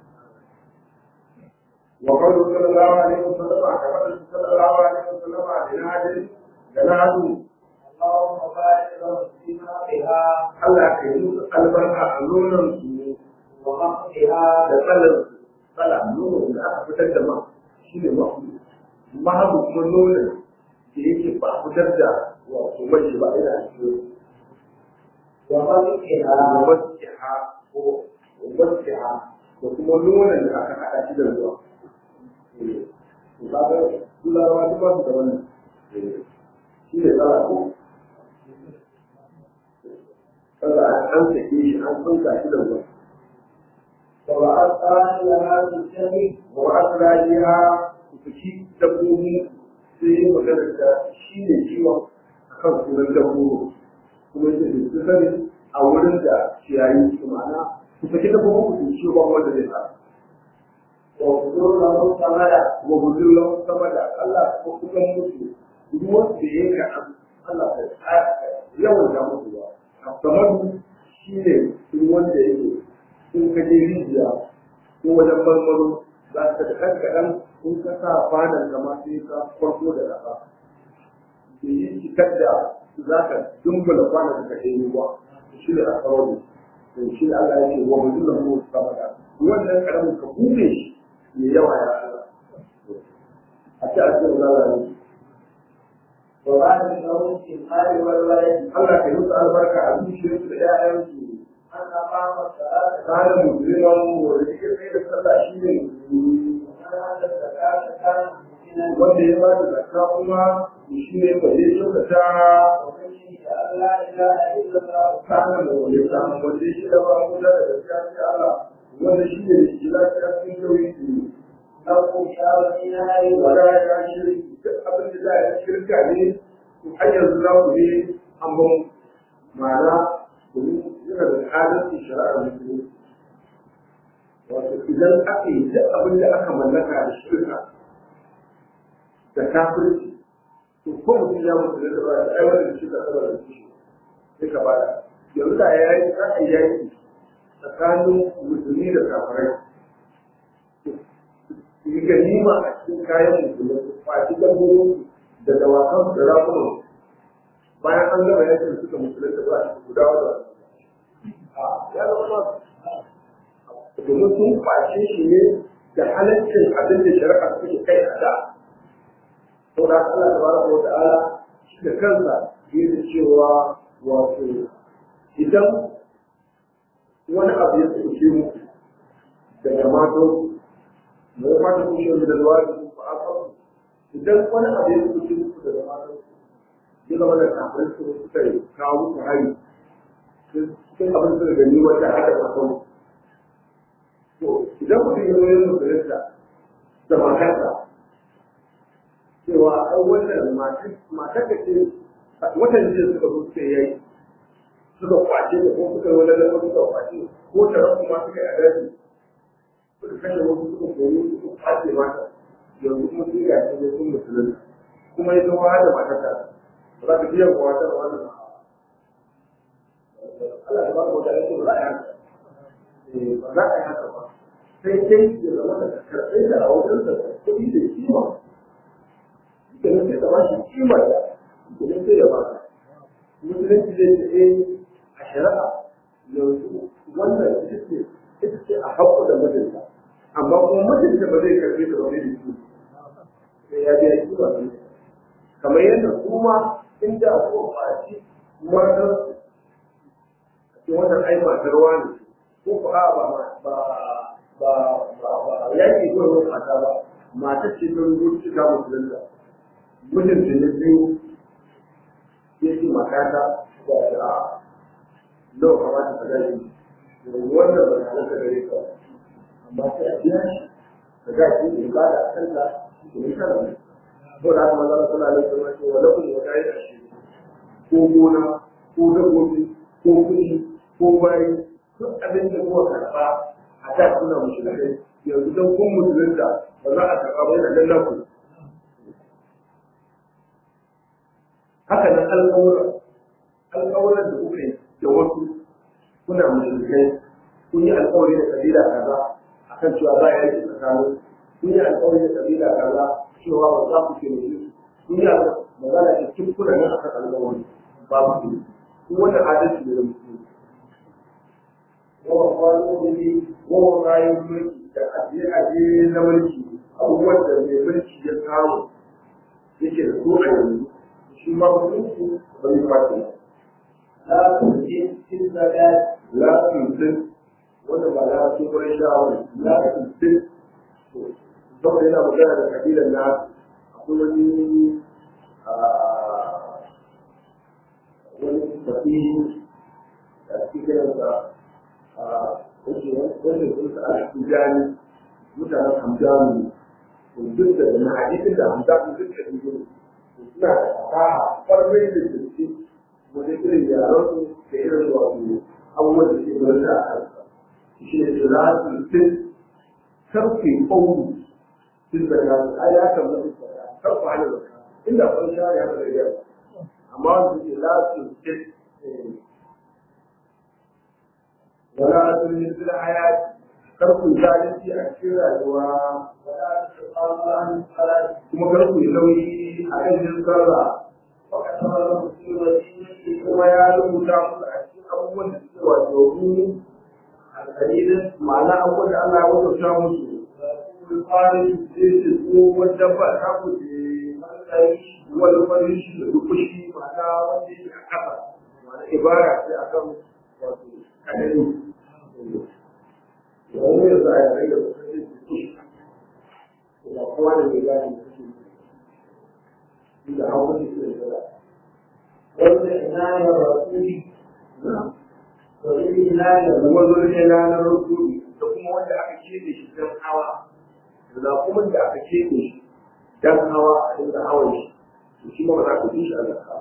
وقوله صلى الله عليه وسلم كما صلى الله عليه وسلم لنهج جناده اللهم بارك له فيما بها Allah ka yi musu albarka a nonon su ومقتها da tsalar su tsala nonon da aka fitar da ma shi ne mahu mahu kuma nonon da yake ba a fitar da wato mai shi ba ina cikin ومقتها wasiha ko wasiha da kuma nonon da aka haɗa shi da ruwa. To kaga turawa duk ba su da wannan. Shi ne tsara ko? Kaga an sake shi an tsinka shi da ruwa. وأعطاني لها بالشهي Wa asirajiha ku saki dabbobi sai yi magana da shi ne ciwon a kan sunan dabbobi kuma yake da su sani a wurin da ciyayi su ma'ana ku saki dabbobi ku ciwo ba wanda zai sa وحضور له ثمرة wa gudun sama da Allah ko kusan mutu ruwan da ya ka Allah ta tsaya yawan da mutu ba kamar shi ne ruwan da yake in ka je rijiya ko wajen marmaro za ka da ɗan kaɗan in ka sa fadan kama sai ka farko da ƙasa da yi cikar da za ka dumbula kwanan da ka ɗaya ruwa shi ne a tsaro da shi ne Allah ya ce wa mutum da mu sama da wannan ƙaramin ka buɗe shi mai yawa ya Allah a ce a cikin lalari وبعد الموت في المال والولد Allah ka yi musu albarka a zuciyarsu da ‘ya'yansu أن أقام الصلاة kana musulman wanda yake sai da sallah shi ne musulmi ومن أدى الزكاة كان مؤمنا wanda ya ba da zakka kuma shi ne ba zai kyautata ومن شهد أن لا إله إلا الله kana da wani samun wanda shi da ba mu da gaskiya sai Allah wanda shi ne shi lafiya cikin tauhidi له شر في نهار wala ولا ya shirki duk abin da za a yi shirka ne to har yanzu za ku ne an ban ma'ana domin yana da adalci shari'ar musulunci wato idan aka yi duk abin da aka mallaka da shirka da kafirci to ko mutum ya mutu da ba da aiwatar da shirka saboda da shi sai ka bada yanzu da ya yi za a yi yaki tsakanin musulmi da kafirai yi ganima a cikin kayan musulmi kwaci dabbobin da dawakan da rakunan bayan an gama yakin suka musulunta ba a guda wadda ya zama masu domin sun kwace shi ne da halaccin abin da shari'a suke kai a da to da Allah tabaraka wa ta'ala shi da kansa yana cewa wato idan wani abu ya tsoke mu daga mato da ya fata kushe mu da zuwa da su fa'afa idan wani abu ya tsoke mu daga mato ya zama da kafin su suka yi kawo musu hari sai abin da gani wata hada kasan to idan mutum ya zo yin musulunta da matarsa cewa ai wannan matar da ce watan jiya suka zo suka yi suka kwace da ko suka wani da suka kwace ko ta rabu ma suka yi a daji suka kashe wasu suka koyi suka kwace mata yanzu kuma sun ga shi sun musulunta kuma ya zama da matar ta ba za ka biyan kowa ta wannan Allah ya ba ku da yake ba za a yi haka ba za a yi haka ba sai dai ya zama da karɓe da a wajen da kuɗi da kima kenan sai ka ba shi kima da kenan sai ya ba ka musulunci zai ce eh a shari'a yanzu wannan ita ce ita ce a haƙƙo da mijinta amma kuma mijinta ba zai karɓe ta ba zai da shi sai ya biya kima ne kamar yadda kuma inda ko faci matar ce wannan ai matar wani ko ko a ba ba ba ba ba yaki ko ruwan mata ba matar ce ta rubuta ta musulunta mutum da na biyu ya ce matata da a nawa kamata ta gani wannan ba ta ka gare ka amma sai a biya shi ka ga shi ne ba da kanta da ni kana ne ko da kuma zama suna da kuma ce wala kun wata yi shi ko gona ko dabbobi ko kuɗi ko bayi duk abin da kuka karɓa a da suna mushrikai yanzu don kun musulunta ba za a karɓa ba yana nan naku haka nan alƙawura alƙawuran da kuka yi da wasu kuna mushrikai kun yi alƙawari da kabila kaza akan cewa ba ya yi tsakanin kun yi alƙawari da kabila kaza cewa ba za ku taimake su kun yi magana da cikin kuna nan akan alƙawari ba ku ne kun wannan adalci ne da mutum wa kwano ne wa kayan mulki da ajiye-ajiye na mulki abubuwan da mai mulki ya kawo yake da su a yanzu shi ma mutunci ba zai fata لا تؤتي في الزكاة la tuntun wanda ba la su kuma shawar la tuntun saboda yana magana da kabilan na akwai wani wani tafi da ake kiransa wanda sun sa a tijani mutanen hamjani duk da na hadisin da hamza duk da duk suna da fasaha kwarai da gaske wajen irin yaran su da irin wato abubuwan da ke gudanar da kansa shi ne su za su fin karfe ƙaunu sun da ya a ya kamata su da karfe hana da inda kun sha ya da yau amma wanda ke za su fin wala sun yi sila hayati karfe zalunci a cikin rayuwa ولا تتقاضى عن الصلاة kuma karfe nauyi a kan yin sallah وكتب له في وسيلته kuma ya rubuta musu a cikin abubuwan da suke wato mu alƙalilin ma'ana abubuwan da Allah ya wajauta musu ويقول القارئ sai su ko wanda ba ta ku ce wani farin shi da dukushi ma'ana wanda yake a ƙasa ma'ana ibara sai a kan wato kadari wani ya sa ya rage da kusa dukushi ba kowa da mai gani da suke da hawa da suke da والعناية الرسول والعناية kuma zurne ranar rukuni da kuma wanda aka keɓe shi don hawa da kuma da aka keɓe shi don hawa a dinga hawan shi to shi ma ba za ku ji shi a zakka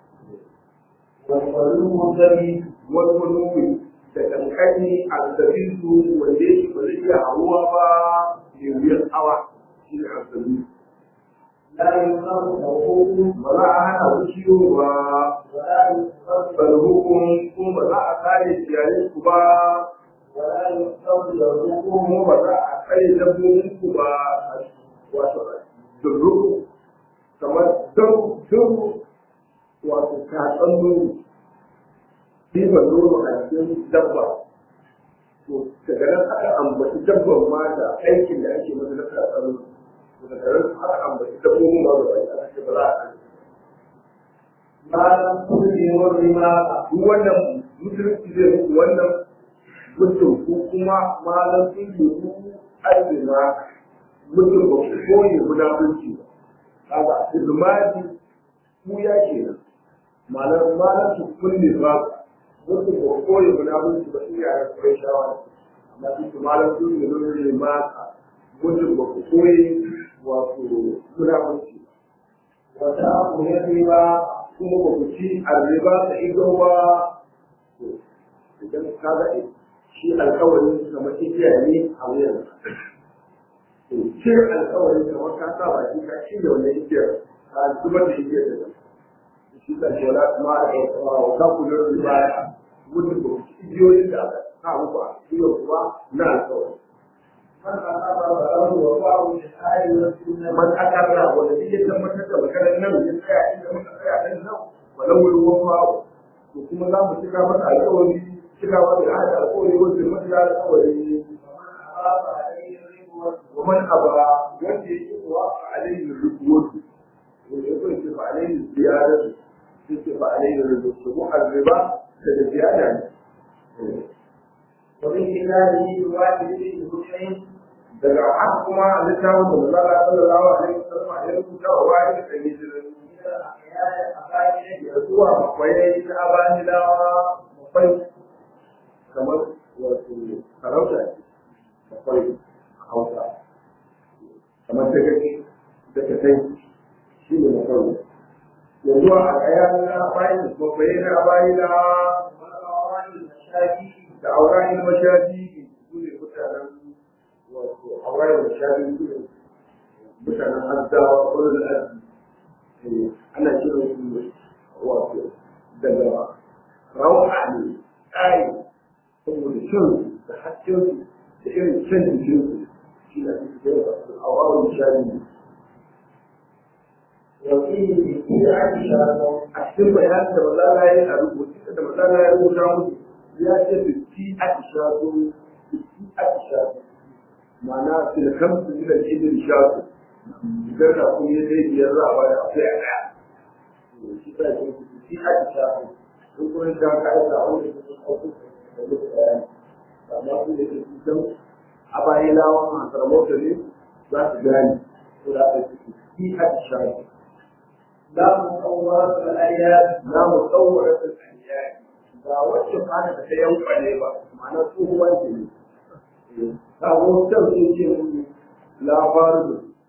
والقلوب الذي wani wani da kankani a zabisu wanda yake ba zai iya hawa ba mai wuyar hawa shi ne a zabisu لا يقر له ba za a hana ku ciwo ba ولا يقر bal hukum kuma ba za a kare ciyayin ku ba ولا يقر له kuma ba za a kare dabbobin ku ba wato durruku kamar dau dau wato tatsan nono ɗiban nono a cikin dabba to daga nan aka ambaci dabban ma da aikin da ake masa na tatsan nono to daga nan aka ambaci dabbobin ma da bai aka ce ba za a kare ما لم تلزم الرماء duk wannan musulunci zai muku wannan mutum ko kuma malam sun yi mu arzima mutum ba ku koyi munafurci ba kaga izmadi ku ya kenan malam malam su kulle ba mutum ba ku koyi munafurci ba iya da kai shawara amma su malam sun yi nuna maka mutum ba ku koyi wato munafurci ba وتأكل الربا kuma ba ku ci arriba da ido ba to idan ka ga shi alkawarin kamar igiya ne a wuyan to cire alkawarin kamar ka sa ba shi ka ci da wannan igiyar ka zubar da igiyar da nan shi ka ce wala kuma a wa ka kula da riba mutum ba ku ci igiyoyin da aka sa muku a cikin kuwa na alkawarin من أقر له وقعه للآية والسنة man akarra wanda duk ya tabbatar da maganar nan ya tsaya inda muka tsaya nan nan walau wani wafa to kuma za mu cika masa alƙawari cika masa da hada alƙawari wanda ya masa alƙawari ومن أراد عليه الربا wa man aba wanda ya yi wa alayhi rubutu wanda ya ce fa alayhi ziyaratu sai ce fa alayhi rubutu mu arriba da ziyada ne وبإخلاله بواجب المسلم daga haka kuma a littafin da Allah sallallahu alaihi wasallam ya rubuta wa wani da yake من الأحياء الأقارب da zuwa akwai na abanilawa akwai kamar wato sarauta ce akwai hausa kamar ta gaki da ta kai shi ne mafarko yanzu a kaya na bayan mafaye na abanilawa والأوراق المشاكل da aurayin mashaji su ne mutanen wato aurayin mashaji su ne mutanen azdawa wurin arziki ana kiran su wato daga rawa ne tsari saboda shan da hasken su da irin shan jikin su shi na cikin a wawon shari وفيه بدعة شرط a cikin bayanin da mazala ya yi a rubutu da mazala ya rubuta musu ya ce biski a tishatu biski a tishatu ma'ana filkan su da ibin shatu idan da kuma ya zai biyar za a bada akwai a ɗaya shi ta ce biski a tishatu sun kuma ta ka'ida a wani da sun hauku da mutu ɗaya amma su da ke kusan a bayan lawan a sarmota ne za su gane ko da aka ce biski a tishatu لا مصورة الآيات na mu tsawara da tsaniya ba wacce fara da ta yanka ne ba ma'ana tsohuwar ce ne ta zo can sun ce mun labarin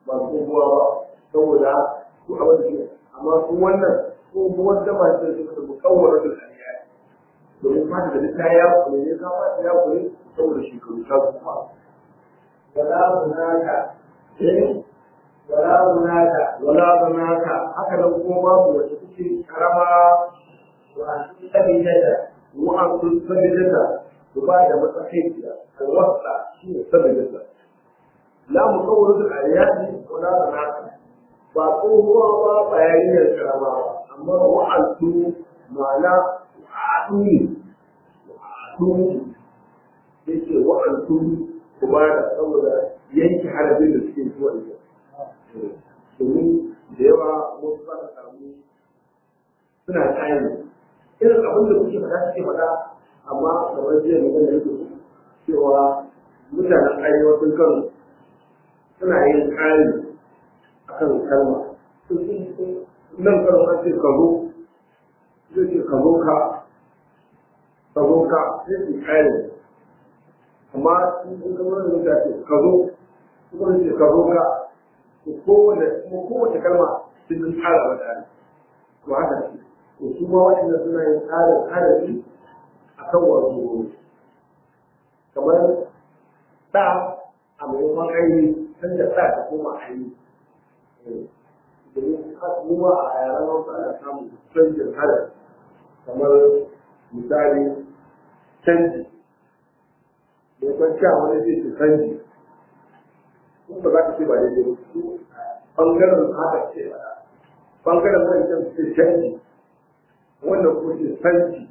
ba tsohuwa ba saboda su abin da ke amma su wannan tsohuwar daba ce da suka tafi kawar da kariya domin fata da ta ya kure ne ka fata ya kure saboda shekaru ta kuma ولا هناك eh ولا هناك wala zanaka haka nan kuma babu wacce take karama وأنت بجد wa'an sun sabidata su ba da matsakaiciya alwasa shi ne sabidata la mu kawo da aliyadi wala zanaka ba tsohuwa ba ba yarinyar karama ba amma wa'antu ma'ana wa'adu ne wa'adu ne yake wa'antu ku ba da saboda yanke harabin da suke zuwa da domin da yawa wasu za ka samu suna tsayin irin abin da kuke faɗa suke faɗa amma kamar jiya magana yake cewa mutanen arewacin kano suna yin ƙari a kan kalma nan kano an ce ka zo zai ce ka zo ka ka zo ka sai su ƙari amma in ka wani mutane ce ka zo kuma ce ka zo ka kowane kuma kowace kalma sun yi ƙara wa tare to haka ce to su ma waɗanda suna yin tsarin harafi a kan wato kamar ɗa a maimakon aini san da ɗa ta koma aini domin kuma a yaran wasu ana samun canjin harafi kamar misali canji mai kwanciya wani zai ce canji kuma ba za ka ce ba daidai ba su ɓangaren haka ce ba ɓangaren wancan ce canji wannan kuma ce sanci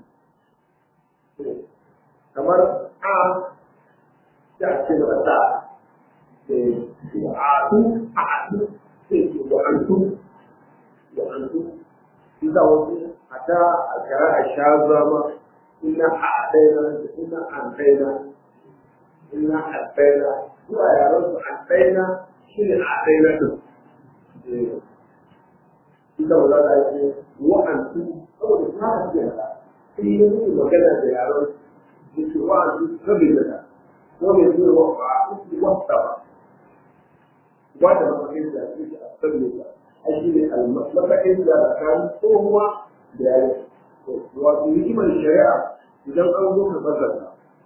kamar a ya ce da ta a tu a tu sai ce wa an tu wa an tu shi za wasu a ta a kara a sha zama ina a ɗaya ina an ɗaya ina a ɗaya zuwa yaran su a ɗaya shi ne a ɗaya ɗin ita ba za ta ce wa'antu saboda ta ce sai yi musu magana da yaron da ke wa'antu saboda ta ko mai zuwa wa wa'antu wasta ba ba da mafakin da ke a saboda ta a shi ne mafakin da tsakanin tsohuwa da yare wato hikimar shari'a idan an zo ka fassara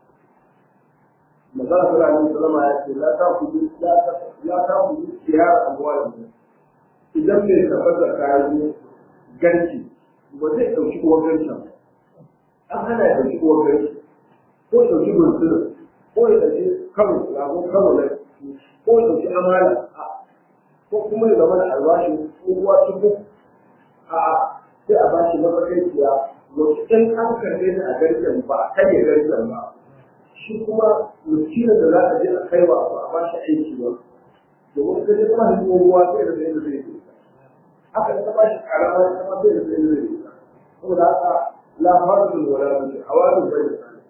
magana ta rani salama ya ce la ta kudu la ta kudu kiyar abuwa idan mai tabbatar kayan ganci ba zai ɗauki uwar gancin an hana ya ɗauki uwar ganci ko ya ɗauki bunsuru ko ya ɗauki karo rago karo na ko ya ɗauki amala ko kuma ya zama da albashi ko uwa tuku a sai a bashi mafakaiciya wacce in an karɓe ta a garken ba a karya garken ba shi kuma miskinin da za a je a kaiwa ba a bashi aiki ba domin ka je kuma da ruwa sai da zai zai yi haka ta ba shi karama ta ma sai da zai zai yi saboda haka la fardul wala bi hawadin bai da sani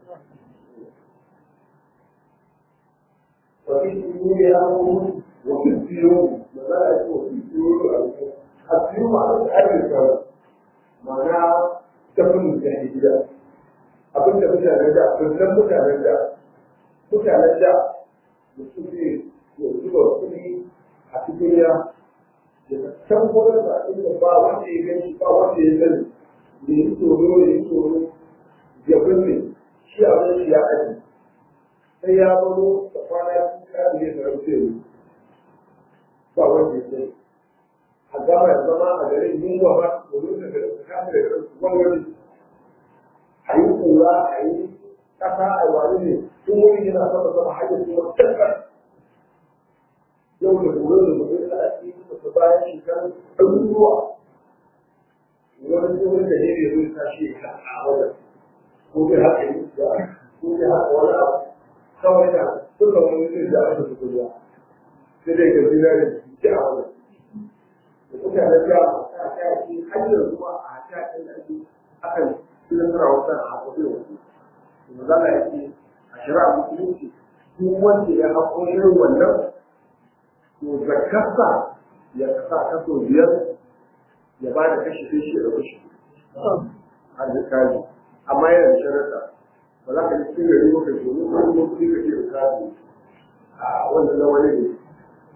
wa fi sirri amru wa fi sirri da za a ce wa fi sirri a sirri ma a tsarin ka ma'ana tafin da hijira abin da mutanen da abin mutanen da mutanen da da suke zuba kuɗi a cikin ya da can gurin da inda ba wanda ya gani ba wanda ya gani da yi tsoro da yi tsoro ya binne shi a wani shi ya aji sai ya baro da kwana kuka da ya sarauce ne ba wanda ya gani a gama da zama a garin yunwa ba domin da garin su kama da garin su wani wani a yi kura a yi ƙasa a wani ne tun wani yana sama sama hajjar kuma tabbar yau da gobe da gobe da ake da bayan shekaru ɗaruruwa wani tsohon da ne zai tashi ya a wajen ko bai haka yi da ko bai haka wani abu kawai da suka wani zai da aka su kuriya sai dai ga zina da ke a wajen da mutanen da a kayaki hanyar zuwa a kayaki da ake akan nasara wasan a haƙoƙin wasu mazala ya ce a shari'a musulunci duk wanda ya haƙo irin wannan to zakarsa ya sa kaso biyar ya ba da kashi sai shi da kashi har da kaji amma yana da sharaɗa ba za ka ji cikin gari ba ka domin ko kuma kuɗi ka ce da kaji a wanda na wani ne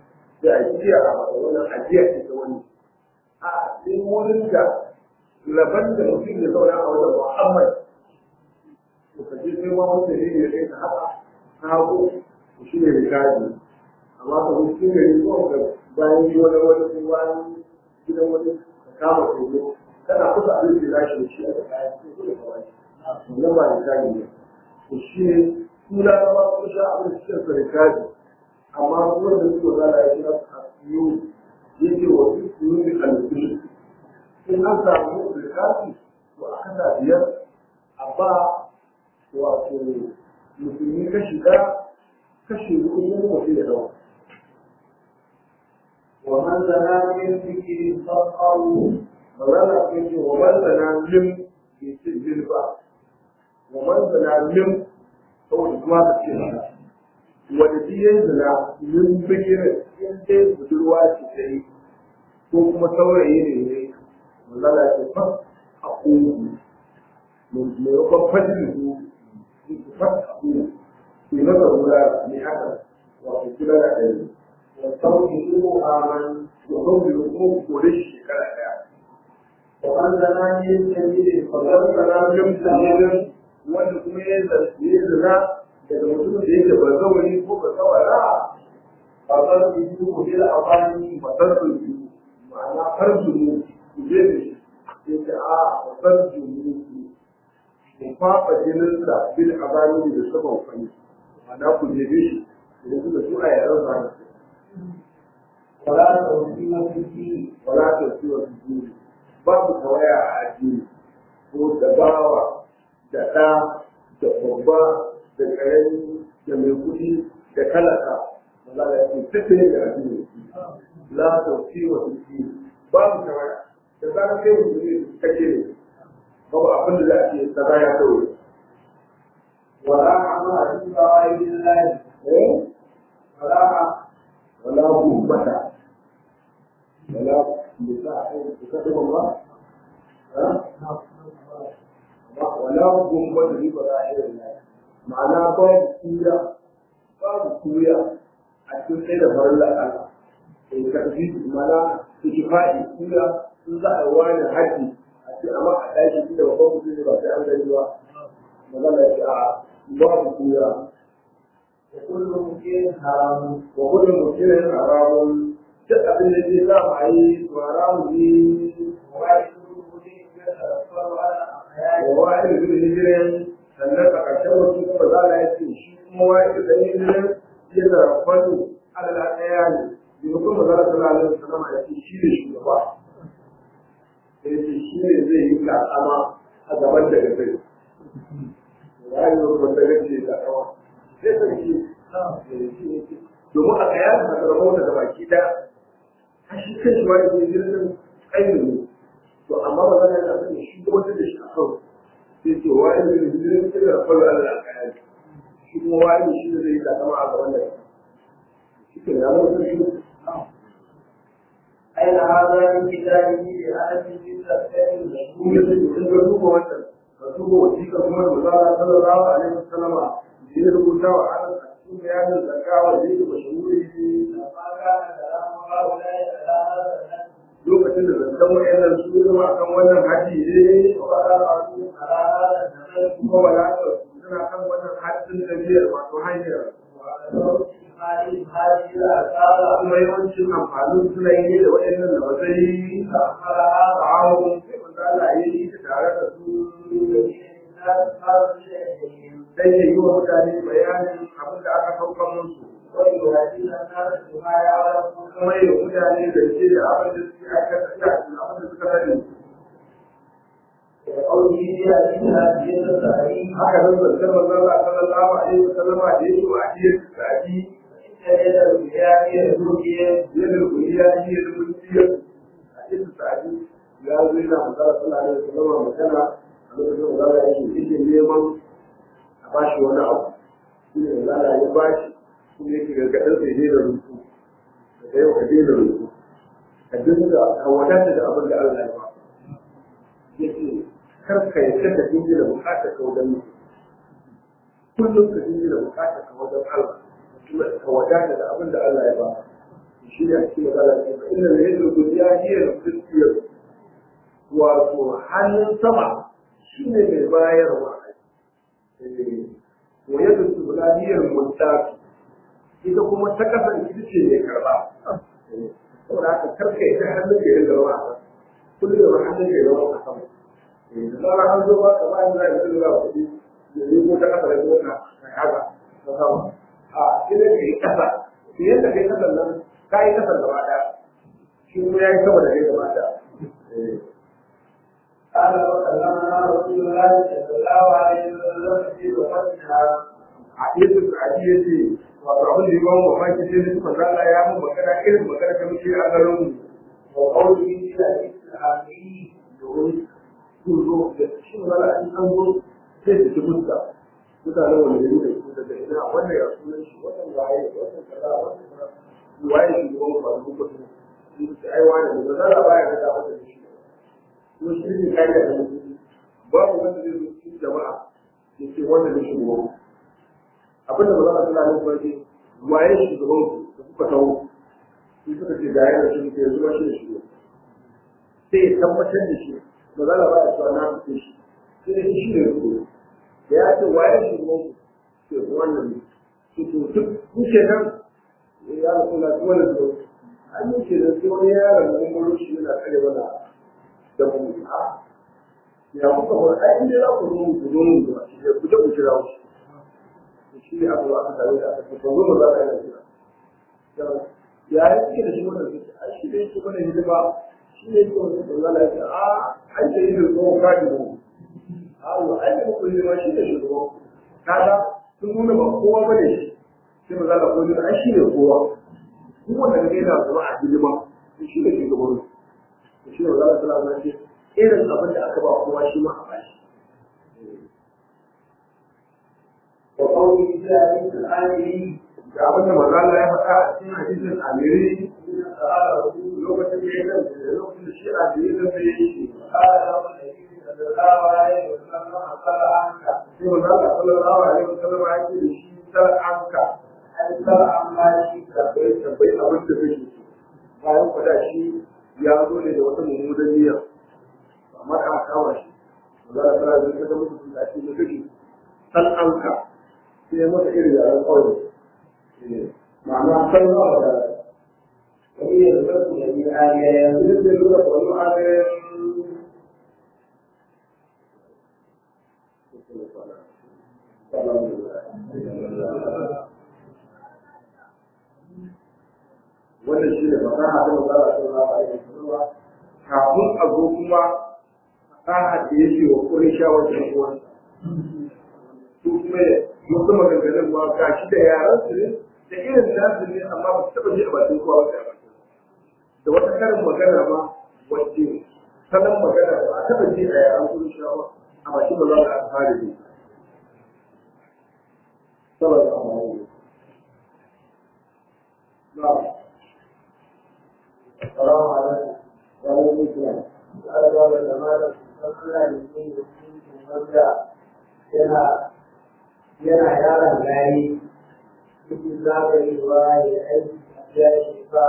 da ajiya a wannan ajiya ce ta wani a sai wurin da laban da mutum ya zauna a wajen muhammad to ka je sai ma wanda ne ya kai ka haka ka hago to shi ne rikaji amma ka wuce cikin gari ko ga bayan yi wani wani ko bayan gidan wani ka kama koyo kana kusa abin da za shi da shi a kayan sai ko da kawai wannan ba rikaji ne to shi ne suna zama sun sha abin da suke rikaji amma kuma da suka zala ya kira a siyo yake wa su siyo ne alfishi in an samu rikaji to a kasa biyar a ba wato musulmi kashi ɗaya kashi hudu yin mutum ya dawa. ومن زنا من ذكر فقه Magana sun ce wa man zana lim bai ce lim ba. Wa man zana lim saboda kuma ka ce haka. Wanda shi ya zana lim bigirin in dai budurwa ce ta yi ko kuma saurayi ne ne. Magana ce fa a ƙogu. Maimakon fadin su fata ƙogu. Ke masa wula ne haka wato kula da ɗari. وتوحيده آمن Domin bai kuma kore shi shekara ɗaya. ومن زنا من سبيل Kamar فقد sana lim dalilin wanda kuma ya yi zina daga mutumin da yake ba zawani ko ba zawara فقد يجوه بالأواني fasar su biyu ma'ana farzu ne ku je da shi yake a fasar su ne ku fafa jininsa bil azami da saban fani ma'ana ku je da shi da su da su a yaran zana ولا توحيد في الدين wala ta ciwon su babu tawaya a addini ko da bawa da ɗa da babba da ƙarami da mai kuɗi da talaka wala da yake tafiye da addini la ta ciwon su babu tawaya da zarar kai mutum ne kake ne babu abin da za a ce kaza ya kawai ولا عمل في غير الله eh ولا wala gumbata wala bisa a kusa da ba ha wala gumbata ni ba za a yi ma'ana babu kuya babu kuya a cikin sai da farin Allah in ka fi mana su ki faɗi kuya sun za a yi wani haji a ce amma a ɗaki da babban mutum ne ba sai an gani ba magana ya ce a babu kuya وكل مكين حرام wa gudun mutumin haramun duk abin da zai za a yi to haramun ne وواحد مكين يتأثر على أحياء wa wa'id bil hijrin sannan a ƙarshen wasu kuma za a yi ce shi kuma wa'id bil hijrin ya zara kwallo ala ɗaya ne bi mutum ba za a sallallahu alaihi wasallam ya ce shi ne shugaba sai ce shi ne zai yi kasama a gaban da gabai rayuwar wanda gace da kawa sai sarki domin a kaya da masarauta da baki ɗaya a shi kan shi wani ne jirgin ainihin ne to amma ba za a yi shi kuma da shi a kan sai ce wani ne jirgin sai da kwallo Allah a kaya shi kuma wani shi ne zai yi kasama a gaban da shi ke da zama shi أين هذا من كتابه لأهل جزء الثاني kun yi sai kun ga duba wannan ka duba wasiƙa kuma da mazala sallallahu alaihi wasallama da ya rubuta wa anan a cikin bayanin zakawa da yake mashahuri لما كان كلام هؤلاء على هذا النهج lokacin da zancen wayannan su zama akan wannan haji ne وقال الرسول على هذا النهج kuma ba za su suna kan wannan hajjin tafiyar wato hanyar وعلى ذوق هذه هذه الآثار kuma yawancin amfanin suna yi ne da wayannan da matsayi فأخبرها ta'awun sai manzo Allah ya yi ta tare da su الناس هذا الشيء dan ya yi wa mutane bayanin abin da aka saukan musu ويهدي الناس بما يعلمون kuma ya mutane da ce da abin da suke aikata da abin da suka sani وقوله يأتي هذه التعليم haka nan zancen manzo Allah sallallahu alaihi wasallam da yake wa ajiyar tsadi فإن يد الرياء الرؤيا yadda kuriya yi da mulkiya a cikin tsadi ya zo yana manzo sallallahu alaihi wasallam magana a lokacin da Allah yake yake neman a bashi wani abu shi ne da Allah ya bashi shi ne yake gargaɗin sai ne da rufu daga yau ka daina rufu ka dinga ka wadata da abin da Allah ya ba yake kar ka yarda da dinga da bukatar ka wajen mutum kullum ka dinga da bukatar ka wajen Allah kuma ka wadata da abin da Allah ya ba shi ne a cikin magana ce ba inda da yadda duniya hiyar kristiyan wato hannun sama shi ne mai bayarwa wa yadda duniya hiyar mutafi ita kuma ta kasance ita ce mai karba saboda haka karka ita hannun ka yin zama a kullum da hannun ka yin zama a sama da zarar an zo ba ka ba ni za ka yi zama kuɗi da yi ko ta kasa da ko ka haka ta sama a sai dai ka yi kasa yadda kai kasan nan ka yi kasan gaba ɗaya shi kuma ya yi sama da kai gaba ɗaya قال وكلمنا رسول الله صلى الله عليه وسلم في وفتحها hadisin da ake yace wato abin da yawan mamaki sai da suka zala ya mun magana irin magana ta muke a garin mu wa qawlihi fi al-islami domin sun zo da shi magana an an zo sai da mutunta mutanen wanda ya da su daga ina wannan ya sunan shi wannan waye wannan kaza wannan kaza waye shi gaban mu ba su ko su su ce ai wani da zala baya ga da wanda shi ko shi ne kai da mutum babu wanda zai zo cikin jama'a ya ce wannan ne shi gobe abinda ba za a tuna nan farki waye shugaban ku da kuka taho su suka ce ga yana shi ke zuwa shi da shi sai ya tabbatar da shi ba za a ba a cewa na fice shi sai da shi ne ku da ya ce waye shugaban ku ke wannan ne su to duk kuke nan ya rasu na tuwa da zuwa an yi ce da sai wani yaron da mun shi yana kare mana da mu a ya kuka ba ai inda za ku zo mu ku zo mu zuwa shi ku je ku kira shi shi ne abu aka tare da aka ce ba zo za ka yi kira ya yi suke da shi wannan suke ai shi ne yake mana hidima shi ne yake wani tsoron la yake a ai da yin tsohon kaji mu Allah ai da muku hidima shi ne shugaban kaga sun nuna ba kowa ba ne shi sai maza da kowa ai shi ne kowa duk wanda ka gaida zama a hidima shi ne shugaban shi ne maza da salama ce irin abin da aka ba kowa shi ma a bashi وقوله في حديث الآمري ga abin da maza Allah ya faɗa a cikin hadisin amiri lokacin da ya zama lokacin da shi a da ya zama ya yi قال له النبي صلى الله عليه وسلم قال عنك sai maza Allah sallallahu alaihi wasallam ya ce da shi sar anka أن ترى عما شئت bai tambayi abin da kake so bayan kwada shi ya zo ne da wata mummunan niyya amma da aka kama shi maza Allah sallallahu alaihi wasallam ya ce da shi da kake sar anka sai ya masa irin yaran ƙauye ma'ana sallallahu alaihi wasallam وهي الرب الذي آية بالنسبة للغة والمعنى wannan shi ne fasaha ta magana sallallahu alaihi wasallam kafin a zo kuma fasaha da yake wa Qurayshawa da uwansa su kuma wasu maganganun ma ga shi da yaran su ne da irin nasu ne amma ba su taɓa ji a bakin kowa wata ba da wata karin magana ma wacce salon magana ba a taɓa ji a yaran Qurayshawa a bakin ba za a fara ji sallallahu alaihi wasallam na'am السلام عليكم وعليكم السلام قال بعض الجماعة فصلنا لكي يكون مبدأ yana yana yaron gari cikin zagayewa ya aiki ya ce ba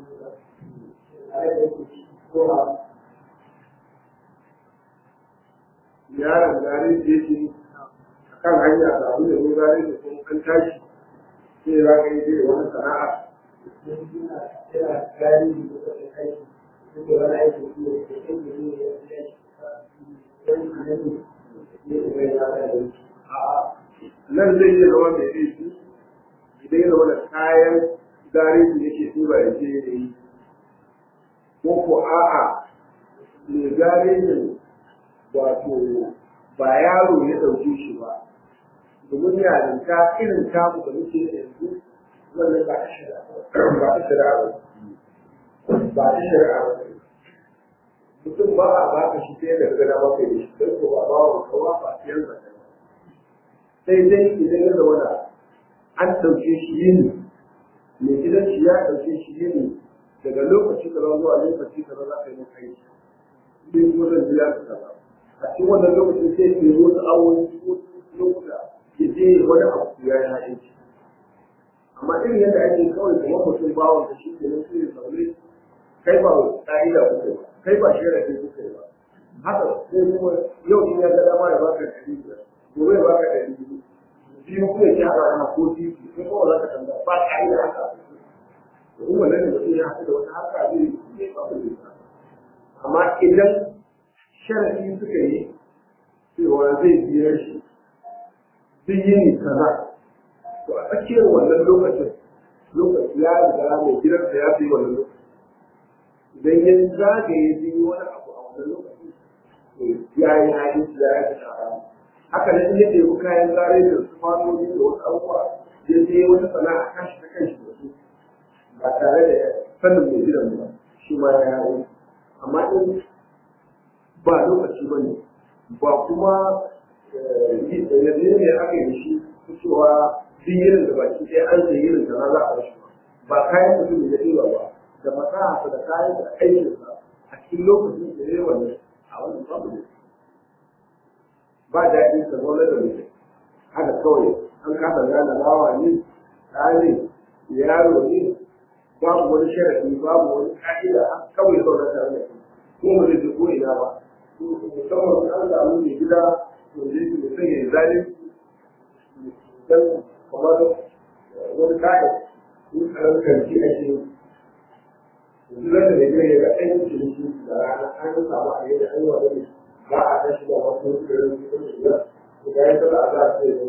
a yi da ko a yaron gari da yake a kan hanya da abu da mun gari da kuma an tashi sai za ka yi zai wani sana'a yana yana gari da suka kai aiki suke wani aiki su ne da aiki ne ya fi aiki wani annabi ne da bai zaka da aiki nan zai iya zama mai laifi idan ya zama da kayan gari da yake duba ya je ya yi ko ko a'a mai gari ne wato ba yaro ya ɗauke shi ba domin yarinta irin tamu da muke da yanzu wannan ba ta shari'a ba ta shari'a ba ba ta shari'a ba mutum ba a ba ka shi sai da gada ba kai da shi kai ko ba ba wa kawa ba sai yanzu sai dai idan ya zama da an ɗauke shi yini mai gidan shi ya ɗauke shi yini daga lokaci kaza zuwa lokaci kaza za ka yi maka aiki sai kuma zan biya ka kaza a cikin wannan lokacin sai ke wasu awoyi ko lokuta ya je wani abu ya yi aiki amma irin yadda ake kawai kamar mutum bawon da shi ke nan sai ya zaune kai ba ƙa'ida kuka ba kai ba sharafi kuka ba haka sai kuma yau in ya ga dama ya baka ɗari biyar gobe ya baka ɗari biyu biyu kuma ya ci haɗa ana ko titi sai kuma za ka tambaya ba ƙa'ida haka domin wannan da mutum ya haɗu da wata haka zai yi ba ku zai amma idan sharafi suka yi cewa zai biyar shi duk yini kaza to a tsakiyar wannan lokacin lokaci ya riga mai gidansa ya fi wannan lokacin idan ya zagaye zai yi wani abu a wannan lokacin ya yi haɗin ya yi shara haka nan ya ɗebi kayan zare da su fanoni da wasu abubuwa ya je wata sana'a kashi ta kanshi da su ba tare da sanin mai gidan ba shi ma ya yi amma in ba lokaci ba ne ba kuma yanzu ne aka yi shi cewa duk yirin da baki ɗaya an sai yirin da na za a shi ba kayan mutum da ɗiba ba da fasaha da kayan da aikinsa a cikin lokacin da ya yi wannan a wannan babu ne ba daɗi ka zaune da mutum haka kawai an kasa gane bawa ne ɗa ne yaro ne babu wani sharafi babu wani ƙa'ida kawai zaune tare da shi ko ba zai ko ina ba musamman an samu mai gida wanda yake mutum ya yi zalunci dan kamar wani kayan in karan kanci ake yanzu zan da mai gida ya ga ɗan ciniki da rana an samu a yadda an yi wa ne ba a tashi da wasu irin cikin shiga da ya tsada a za a ce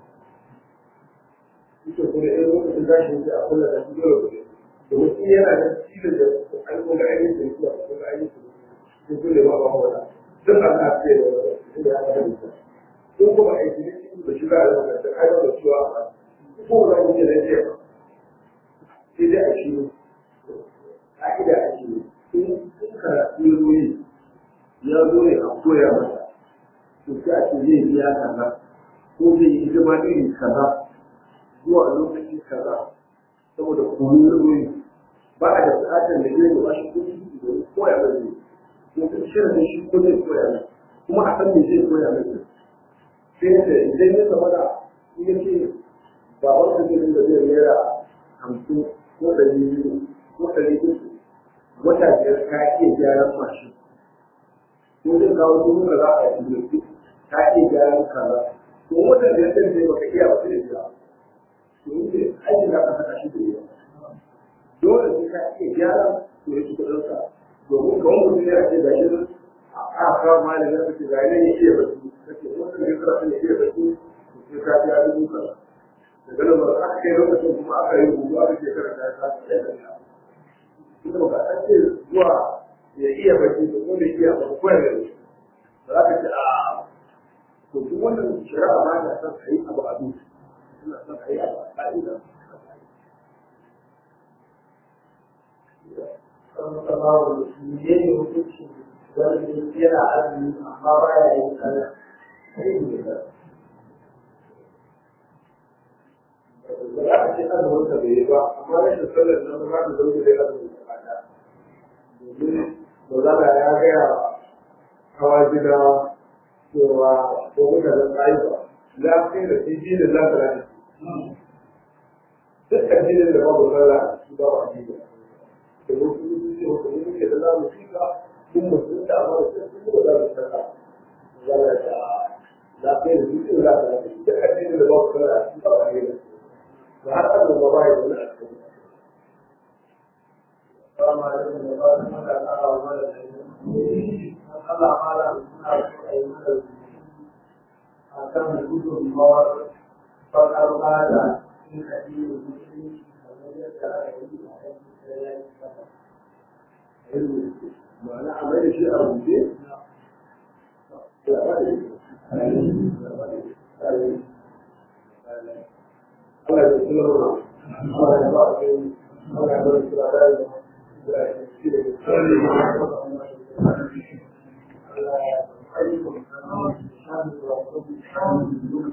ita kuma irin lokacin tashi ne a kula da shi dole kuɗi domin shi yana da cikin da an kuma ainihin da yake a kuma ainihin da kulle ba ba wata duk an na ce da ya ga da ko kuma aiki ne da shi za a yi da kai da cewa ko za mu ce da ce sai dai a shi ka'ida a shi in karatu ya zo yi ya zo ne a koya masa to sai a ce zai biya kaza ko zai yi hidima iri kaza zuwa lokaci kaza saboda koyo ya zo yi ba a da buƙatar da zai ba shi kuɗi domin koya mai ne ko kuma shirin shi ko zai koya mai kuma a san me zai koya mai sai da idan ya zama da in ya ce ba wanda zai dinga zai naira hamsin ko ɗari biyu ko ɗari uku wata biyar ka iya gyaran mashin ko zai kawo dubu kaza a cikin ka iya gyaran kaza to wata biyar ɗin zai baka iya ba sai biya to in ce aikin da aka saka shi da yawa dole sai ka iya gyaran to ya ci kuɗinsa domin kawai mutum ya ce ga shi a kawo malamin da ke ga ne ya iya baki kace wannan ne kira ne iya baki sai ka ya dubu kaza daga nan ba aka kai lokacin kuma aka yi rubutu aka ce karanta ta sai da ya ita ba ka ce zuwa ya iya baki ko kuma iya ba ko ya gani ba za ka ce a to duk wannan shari'a ba ta san a yi abu a duk ina son a yi abu a ƙa'ida Sallallahu alaihi hukunci wani yana azumi amma ba ya yin sallah. ba za a ce azumin ka bai yi ba amma rashin sallar nan ba za ta zama da azumin ka ba domin ba za ka ya gaya hawa gida cewa ko kuka da tsayi ba lafiya da jiji da lafiya duk addinin da babu sallah a ciki ba wa addini da wasu yi ce wata yi muke da zamu fika kun mutum da amma da sai kuma za mu sallah za mu ta lafiya da jiji da lafiya duk addinin da babu sallah a ciki ba wa addini har an da ba ya wani a cikin Assalamu alaikum wa rahmatullahi wa barakatuh. Allah mala suna so a yi mana a kan gudunmawar fakar bada in addinin musulunci kamar yadda aka yi a yankin da ya yi sama. ma'ana a mai da shi a rubuce ya ba da shi Allah ya tsira mana Allah ya ba da kai Allah ya ba da tsira da ya ya shi da tsari Allah ya ayyukan